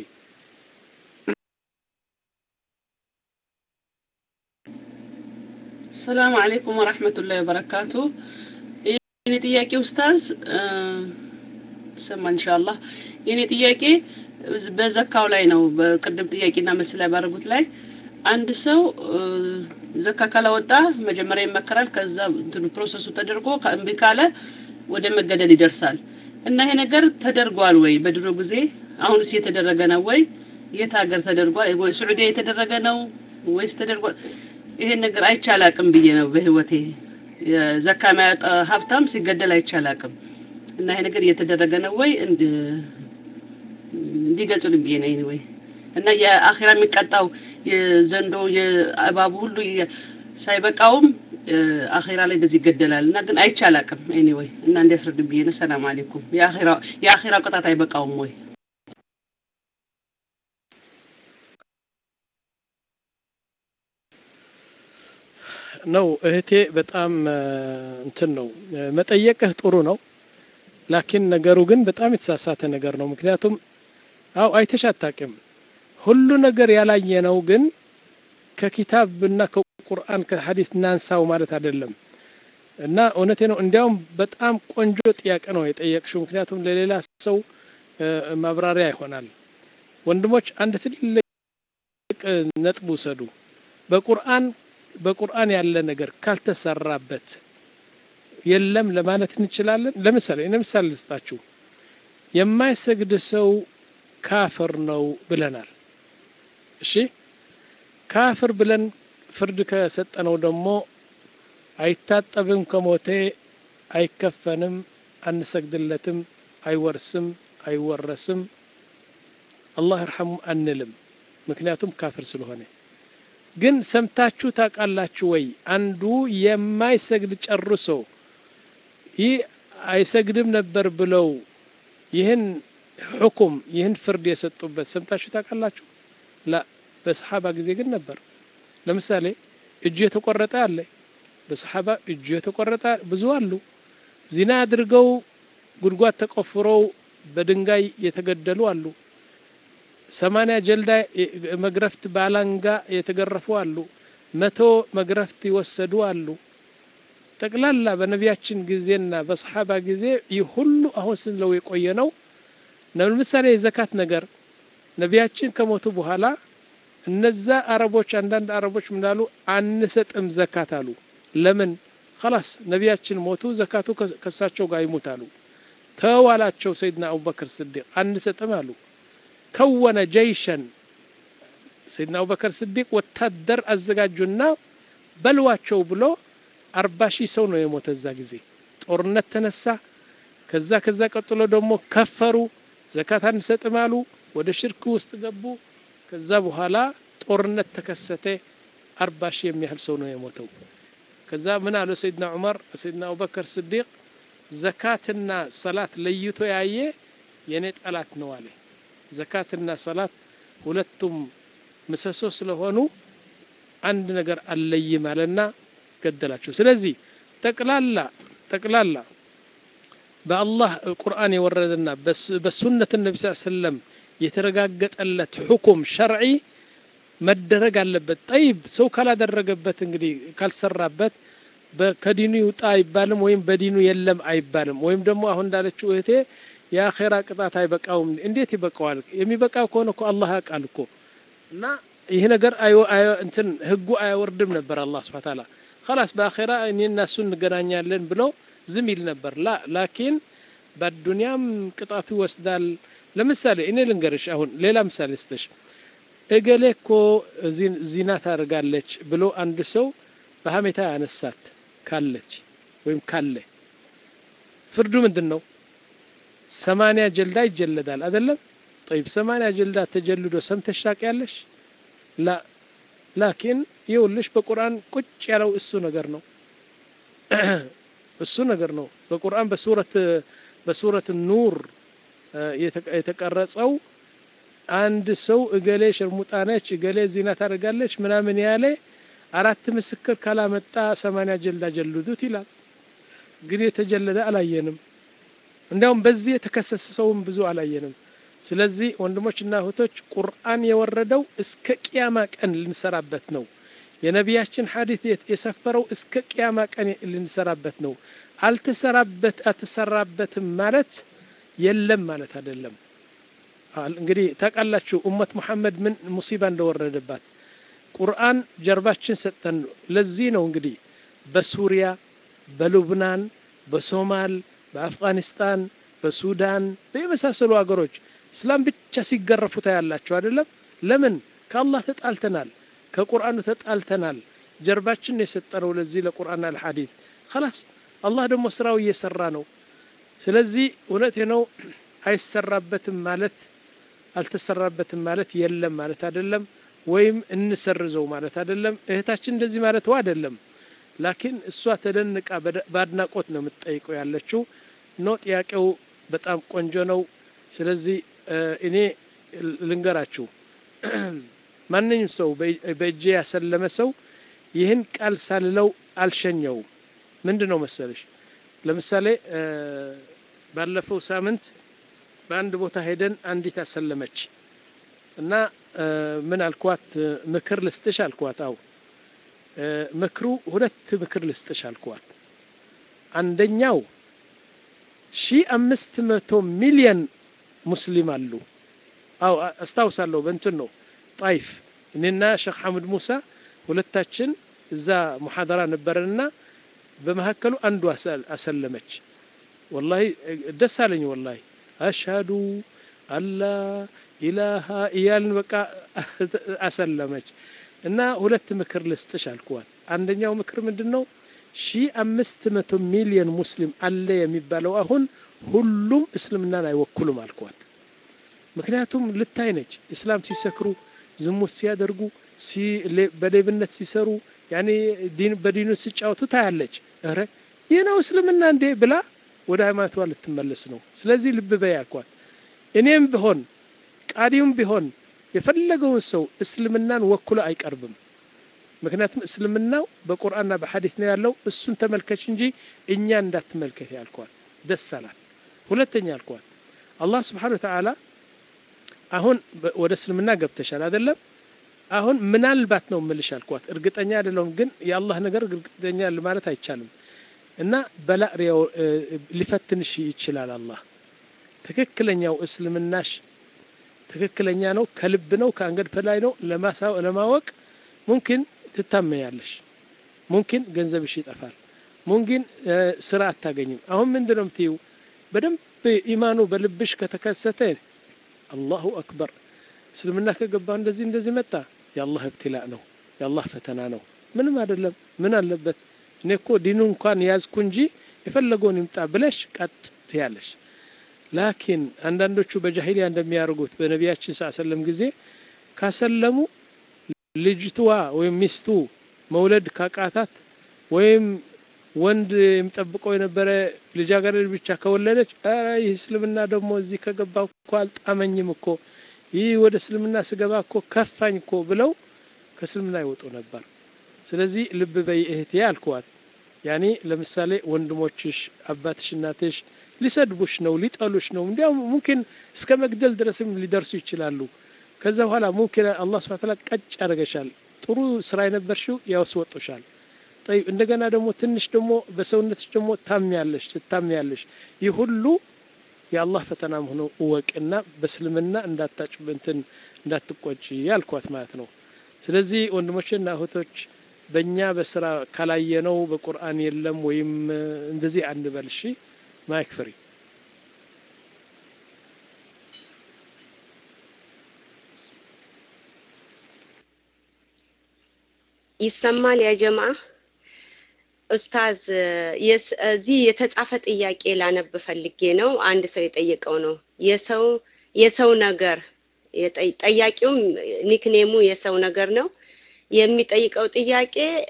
ሰላም አለይኩም ወራህመቱላሂ ወበረካቱ። የኔ ጥያቄ ኡስታዝ ሰማ ኢንሻአላህ። የኔ ጥያቄ በዘካው ላይ ነው። በቅድም ጥያቄና መልስ ላይ ባደረጉት ላይ አንድ ሰው ዘካ ካላወጣ መጀመሪያ ይመከራል። ከዛ እንትኑ ፕሮሰሱ ተደርጎ እምቢ ካለ ወደ መገደል ይደርሳል። እና ይሄ ነገር ተደርጓል ወይ በድሮ ጊዜ? አሁንስ የተደረገ ነው ወይ? የት ሀገር ተደርጓል? ወይ ሱዑዲያ የተደረገ ነው ወይስ ተደርጓል? ይሄን ነገር አይቻላቅም ብዬ ነው በህይወቴ። ዘካ የሚያወጣ ሀብታም ሲገደል አይቻላቅም። እና ይሄ ነገር እየተደረገ ነው ወይ እንድ እንዲገልጹልኝ ብዬ ነው ወይ እና የአኺራ የሚቀጣው የዘንዶ የእባቡ ሁሉ የ- ሳይበቃውም እ፣ አኺራ ላይ እንደዚህ ይገደላል እና ግን አይቼ አላውቅም። ኤኒዌይ እና እንዲያስረዱኝ ብዬ ነው። ሰላም አለይኩም። የአኺራ የአኺራ ቅጣት አይበቃውም ወይ? ነው እህቴ በጣም እ፣ እንትን ነው እ፣ መጠየቅህ ጥሩ ነው። ላኪን ነገሩ ግን በጣም የተሳሳተ ነገር ነው። ምክንያቱም አው አይተሽ አታውቂም። ሁሉ ነገር ያላየነው ግን ከኪታብና ከቁርአን ከሐዲስ እናንሳው ማለት አይደለም። እና እውነቴ ነው። እንዲያውም በጣም ቆንጆ ጥያቄ ነው የጠየቅሽው። ምክንያቱም ለሌላ ሰው እ፣ ማብራሪያ ይሆናል። ወንድሞች አንድ ትልቅ ነጥብ ውሰዱ። በቁርአን በቁርአን ያለ ነገር ካልተሰራበት የለም ለማለት እንችላለን። ለምሳሌ እኔ ምሳሌ ልስጣችሁ። የማይሰግድ ሰው ካፍር ነው ብለናል። እሺ ካፍር ብለን ፍርድ ከሰጠነው ደግሞ አይታጠብም፣ ከሞቴ አይከፈንም፣ አንሰግድለትም፣ አይወርስም፣ አይወረስም፣ አላህ ይርሐሙ አንልም። ምክንያቱም ካፍር ስለሆነ ግን ሰምታችሁ ታውቃላችሁ ወይ? አንዱ የማይሰግድ ጨርሶ ይህ አይሰግድም ነበር ብለው ይህን ሕኩም ይህን ፍርድ የሰጡበት ሰምታችሁ ታውቃላችሁ? ላ በሰሓባ ጊዜ ግን ነበር። ለምሳሌ እጁ የተቆረጠ አለ። በሰሓባ እጁ የተቆረጠ ብዙ አሉ። ዚና አድርገው ጉድጓድ ተቆፍረው በድንጋይ የተገደሉ አሉ። ሰማንያ ጀልዳ መግረፍት ባላንጋ የተገረፉ አሉ። መቶ መግረፍት ይወሰዱ አሉ። ጠቅላላ በነቢያችን ጊዜና በሰሓባ ጊዜ ይህ ሁሉ አሁን ስንለው የቆየ ነው። ለምሳሌ የዘካት ነገር ነቢያችን ከሞቱ በኋላ እነዛ አረቦች አንዳንድ አረቦች ምናሉ አንሰጥም ዘካት አሉ። ለምን? ኸላስ ነቢያችን ሞቱ፣ ዘካቱ ከሳቸው ጋር ይሙት አሉ። ተዋላቸው ሰይድና አቡበክር ስዲቅ አንሰጥም አሉ። ከወነ ጀይሸን ሰይድና አቡበከር ስዲቅ ወታደር አዘጋጁና በልዋቸው ብሎ አርባ ሺህ ሰው ነው የሞተ እዛ ጊዜ ጦርነት ተነሳ። ከዛ ከዛ ቀጥሎ ደግሞ ከፈሩ፣ ዘካት አንሰጥም አሉ፣ ወደ ሽርክ ውስጥ ገቡ። ከዛ በኋላ ጦርነት ተከሰተ። አርባ ሺህ የሚያህል ሰው ነው የሞተው። ከዛ ምን አሉ ሰይድና ዑመር ሰይድና አቡበከር ስዲቅ ዘካትና ሰላት ለይቶ ያየ የኔ ጠላት ነው አለ። ዘካትና ሰላት ሁለቱም ምሰሶ ስለሆኑ አንድ ነገር አለይም አለና ገደላቸው። ስለዚህ ጠቅላላ ጠቅላላ በአላህ ቁርአን የወረደና በሱነት ነቢ ስ ሰለም የተረጋገጠለት ሁኩም ሸርዒ መደረግ አለበት። ጠይብ ሰው ካላደረገበት እንግዲህ ካልሰራበት ከዲኑ ይውጣ አይባልም፣ ወይም በዲኑ የለም አይባልም። ወይም ደግሞ አሁን እንዳለችው እህቴ የአኼራ ቅጣት አይበቃውም። እንዴት ይበቃዋል? የሚበቃው ከሆነ እኮ አላህ ያውቃል እኮ እና ይህ ነገር እንትን ህጉ አያወርድም ነበር አላህ ስብሐ ተዓላ ኸላስ በአኼራ እኔና እሱ እንገናኛለን ብሎ ዝም ይል ነበር። ላ ላኪን በዱንያም ቅጣቱ ይወስዳል። ለምሳሌ እኔ ልንገርሽ፣ አሁን ሌላ ምሳሌ ስተሽ እገሌ እኮ ዚና ታደርጋለች ብሎ አንድ ሰው በሀሜታ ያነሳት ካለች ወይም ካለ ፍርዱ ምንድን ነው? ሰማንያ ጀልዳ ይጀለዳል አይደለም? ጠይብ ሰማንያ ጀልዳ ተጀልዶ ሰምተሽ ታውቂያለሽ? ላ ላኪን ይኸውልሽ በቁርአን ቁጭ ያለው እሱ ነገር ነው እሱ ነገር ነው። በቁርአን በሱረት በሱረት ኑር የተቀረጸው አንድ ሰው እገሌ ሸርሙጣ ነች፣ እገሌ ዚና ታደርጋለች ምናምን ያለ አራት ምስክር ካላመጣ ሰማንያ ጀልዳ ጀልዱት ይላል። ግን የተጀለደ አላየንም። እንዲያውም በዚህ የተከሰሰ ሰውም ብዙ አላየንም። ስለዚህ ወንድሞችና እህቶች ቁርአን የወረደው እስከ ቅያማ ቀን ልንሰራበት ነው። የነቢያችን ሐዲስ የሰፈረው እስከ ቅያማ ቀን ልንሰራበት ነው። አልተሰራበት አልተሰራበትም ማለት የለም ማለት አይደለም። እንግዲህ ታውቃላችሁ ኡመት መሐመድ ምን ሙሲባ እንደወረደባት ቁርአን ጀርባችን ሰጠን ነው። ለዚህ ነው እንግዲህ በሱሪያ፣ በሉብናን፣ በሶማል፣ በአፍጋኒስታን፣ በሱዳን በየመሳሰሉ ሀገሮች እስላም ብቻ ሲገረፉ ታያላችሁ አይደለም? ለምን? ከአላህ ተጣልተናል፣ ከቁርአኑ ተጣልተናል። ጀርባችን የሰጠነው ለዚህ ለቁርአን አልሐዲስ ኸላስ። አላህ ደግሞ ስራው እየሰራ ነው። ስለዚህ እውነቴ ነው አይሰራበትም ማለት አልተሰራበትም ማለት የለም ማለት አይደለም፣ ወይም እንሰርዘው ማለት አይደለም። እህታችን እንደዚህ ማለትዋ አይደለም። ላኪን እሷ ተደንቃ በአድናቆት ነው የምትጠይቀው ያለችው። ኖ ጥያቄው በጣም ቆንጆ ነው። ስለዚህ እኔ ልንገራችሁ ማንኛውም ሰው በእጄ ያሰለመ ሰው ይህን ቃል ሳልለው አልሸኘውም። ምንድን ነው መሰለሽ፣ ለምሳሌ ባለፈው ሳምንት በአንድ ቦታ ሄደን አንዲት አሰለመች እና ምን አልኳት፣ ምክር ልስጥሽ አልኳት። አው ምክሩ ሁለት ምክር ልስጥሽ አልኳት። አንደኛው ሺ አምስት መቶ ሚሊየን ሙስሊም አሉ። አው አስታውሳለሁ፣ በእንትን ነው ጣይፍ እኔና ሼክ ሐሙድ ሙሳ ሁለታችን እዛ ሙሐደራ ነበረንና በመካከሉ አንዱ አሰለመች። ወላሂ ደስ አለኝ። ወላሂ አሽሀዱ አላ ኢላሃ እያልን በቃ አሰለመች እና ሁለት ምክር ልስጥሽ አልኩዋል። አንደኛው ምክር ምንድን ነው? ሺ አምስት መቶ ሚሊዮን ሙስሊም አለ የሚባለው አሁን ሁሉም እስልምናን አይወክሉም አልኳት። ምክንያቱም ልታይ ነች እስላም ሲሰክሩ ዝሙት ሲያደርጉ በሌብነት ሲሰሩ ያኔ በዲኑ ሲጫወቱ ታያለች። ኧረ ይህ ነው እስልምና እንዴ ብላ ወደ ሃይማኖቷ ልትመለስ ነው። ስለዚህ ልብ በይ አልኳት። እኔም ቢሆን ቃዲውም ቢሆን የፈለገውን ሰው እስልምናን ወክሎ አይቀርብም። ምክንያቱም እስልምናው በቁርአንና በሐዲስ ነው ያለው። እሱን ተመልከች እንጂ እኛ እንዳትመልከት ያልኳት። ደስ አላት። ሁለተኛ አልኳት አላህ ስብሓነሁ ወተዓላ አሁን ወደ እስልምና ገብተሻል አይደለም? አሁን ምናልባት ነው ምልሽ አልኳት። እርግጠኛ አይደለሁም፣ ግን የአላህ ነገር እርግጠኛ ማለት አይቻልም እና በላ ሊፈትንሽ ይችላል አላህ። ትክክለኛው እስልምናሽ ትክክለኛ ነው፣ ከልብ ነው፣ ከአንገድ በላይ ነው ለማወቅ ሙምኪን ትታመያለሽ፣ ሙምኪን ገንዘብሽ ይጠፋል፣ ሙምኪን ስራ አታገኝም። አሁን ምንድን ነው የምትይው? በደንብ ኢማኑ በልብሽ ከተከሰተ አላሁ አክበር እስልምና ከገባ እንደዚህ እንደዚህ መጣ፣ የአላህ እብትላእ ነው፣ የአላህ ፈተና ነው። ምንም አይደለም። ምን አለበት? እኔ እኮ ዲኑ እንኳን ያዝኩ እንጂ የፈለገውን ይምጣ ብለሽ ቀጥ ትያለሽ። ላኪን አንዳንዶቹ በጃሂሊያ እንደሚያደርጉት በነቢያችን ስ ሰለም ጊዜ ካሰለሙ ልጅትዋ ወይም ሚስቱ መውለድ ካቃታት ወይም ወንድ የሚጠብቀው የነበረ ልጃገረድ ብቻ ከወለደች ይህ እስልምና ደግሞ እዚህ ከገባ እኮ አልጣመኝም እኮ ይህ ወደ እስልምና ስገባ እኮ ከፋኝ እኮ ብለው ከእስልምና ይወጡ ነበር። ስለዚህ ልብ በይ እህቴ አልኩዋት። ያኔ ለምሳሌ ወንድሞችሽ፣ አባትሽ፣ እናትሽ ሊሰድቡሽ ነው፣ ሊጠሉሽ ነው፣ እንዲያውም ሙምኪን እስከ መግደል ድረስም ሊደርሱ ይችላሉ። ከዛ በኋላ ሙምኪን አላህ ሱብሓነሁ ወተዓላ ቀጭ ያደርገሻል። ጥሩ ስራ የነበርሽው ያስወጡሻል። ጠይብ እንደገና ደግሞ ትንሽ ደግሞ በሰውነትሽ ደግሞ ታሚያለሽ ትታሚያለሽ። ይህ ሁሉ የአላህ ፈተና መሆኑ እወቅና በእስልምና እንዳታጭ እንትን እንዳትቆጭ ያልኳት ማለት ነው። ስለዚህ ወንድሞችና እህቶች በእኛ በስራ ካላየነው በቁርአን የለም ወይም እንደዚህ አንበል። እሺ ማይክ ፍሪ ይሰማል ያ ጀማ ኡስታዝ እዚህ የተጻፈ ጥያቄ ላነብ ፈልጌ ነው። አንድ ሰው የጠየቀው ነው። የሰው የሰው ነገር ጠያቂውም ኒክኔሙ የሰው ነገር ነው። የሚጠይቀው ጥያቄ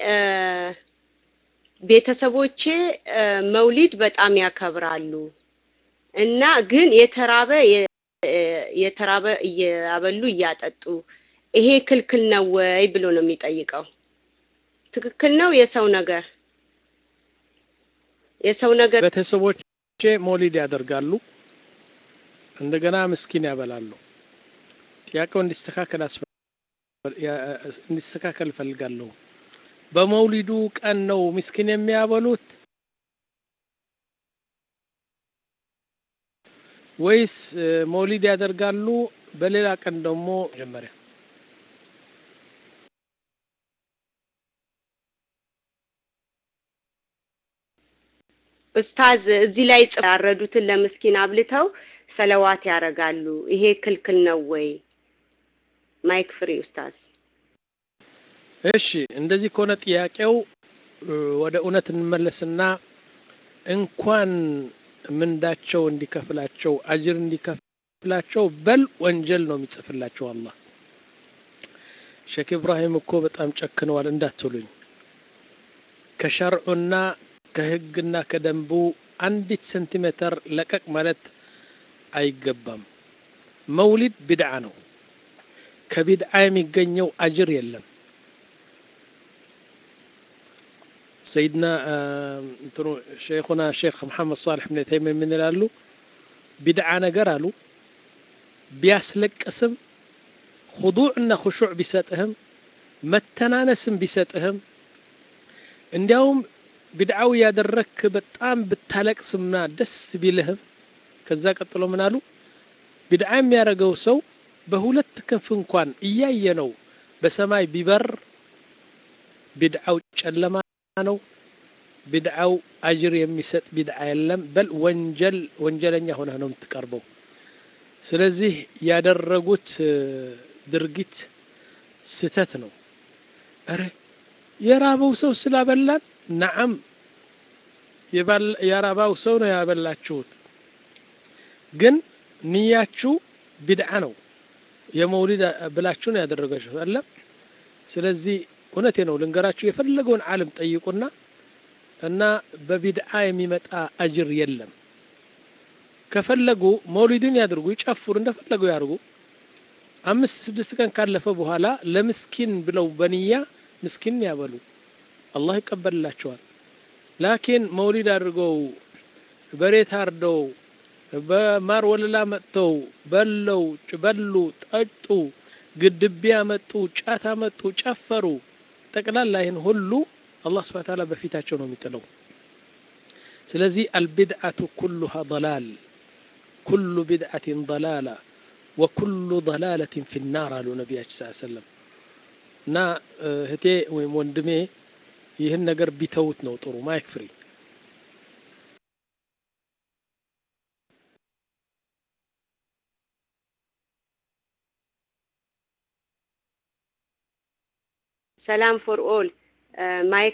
ቤተሰቦቼ መውሊድ በጣም ያከብራሉ እና ግን የተራበ የተራበ እያበሉ እያጠጡ ይሄ ክልክል ነው ወይ ብሎ ነው የሚጠይቀው። ትክክል ነው የሰው ነገር የሰው ነገር ቤተሰቦቼ ሞሊድ ያደርጋሉ፣ እንደገና ምስኪን ያበላሉ። ጥያቄው እንዲስተካከል እንዲስተካከል እፈልጋለሁ። በመውሊዱ ቀን ነው ምስኪን የሚያበሉት ወይስ መውሊድ ያደርጋሉ በሌላ ቀን ደግሞ መጀመሪያ ኡስታዝ እዚህ ላይ ያረዱትን ለምስኪን አብልተው ሰለዋት ያደርጋሉ። ይሄ ክልክል ነው ወይ? ማይክ ፍሪ ኡስታዝ። እሺ፣ እንደዚህ ከሆነ ጥያቄው ወደ እውነት እንመለስና እንኳን ምንዳቸው እንዲከፍላቸው አጅር እንዲከፍላቸው በል ወንጀል ነው የሚጽፍላቸው አላህ ሼክ ኢብራሂም እኮ በጣም ጨክነዋል እንዳትሉኝ ከሸርዑና ከህግና ከደንቡ አንዲት ሴንቲሜትር ለቀቅ ማለት አይገባም መውሊድ ቢድዓ ነው ከቢድዓ የሚገኘው አጅር የለም ሰይድና እንትኑ ሼኹና ሼክ መሐመድ ሳልሕ ብን ተይሚን ምን ይላሉ ቢድዓ ነገር አሉ ቢያስለቅስም ሁዱዕና ሁሹዕ ቢሰጥህም መተናነስም ቢሰጥህም እንዲያውም ቢድዓው ያደረክ በጣም ብታለቅስምና ደስ ቢልህም ከዛ ቀጥሎ ምን አሉ ቢድዓ የሚያደርገው ሰው በሁለት ክንፍ እንኳን እያየ ነው በሰማይ ቢበር ቢድዓው ጨለማ ነው ቢድዓው አጅር የሚሰጥ ቢድዓ የለም በል ወንጀል ወንጀለኛ ሆነህ ነው የምትቀርበው ስለዚህ ያደረጉት ድርጊት ስተት ነው አረ የራበው ሰው ስላበላን ነዓም የራባው ሰው ነው ያበላችሁት ግን ንያችሁ ቢድዓ ነው የመውሊድ ብላችሁ ነው ያደረጋችሁ አለ ስለዚህ እውነቴ ነው ልንገራችሁ የፈለገውን ዓለም ጠይቁና እና በቢድዓ የሚመጣ አጅር የለም ከፈለጉ መውሊድን ያድርጉ ይጨፍሩ እንደፈለጉ ያድርጉ አምስት ስድስት ቀን ካለፈ በኋላ ለምስኪን ብለው በንያ ምስኪን ያበሉ አላህ ይቀበልላቸዋል ላኪን መውሊድ አድርገው በሬ ታርደው በማር ወለላ መጥተው በለው በሉ ጠጡ ግድቢያ መጡ ጫታ መጡ ጨፈሩ ጠቅላላ ይህን ሁሉ አላህ ስብሐ ተዓላ በፊታቸው ነው የሚጥለው ስለዚህ አልቢድዓቱ ኩሉሃ ضላል ኩሉ ቢድዓትን ضላላ ወኩሉ ضላለትን ፊ ናር አሉ ነቢያችን ስ ሰለም እና እህቴ ወይም ወንድሜ ይህን ነገር ቢተውት ነው ጥሩ ማይክ ፍሪ ሰላም ፎር ኦል ማይክ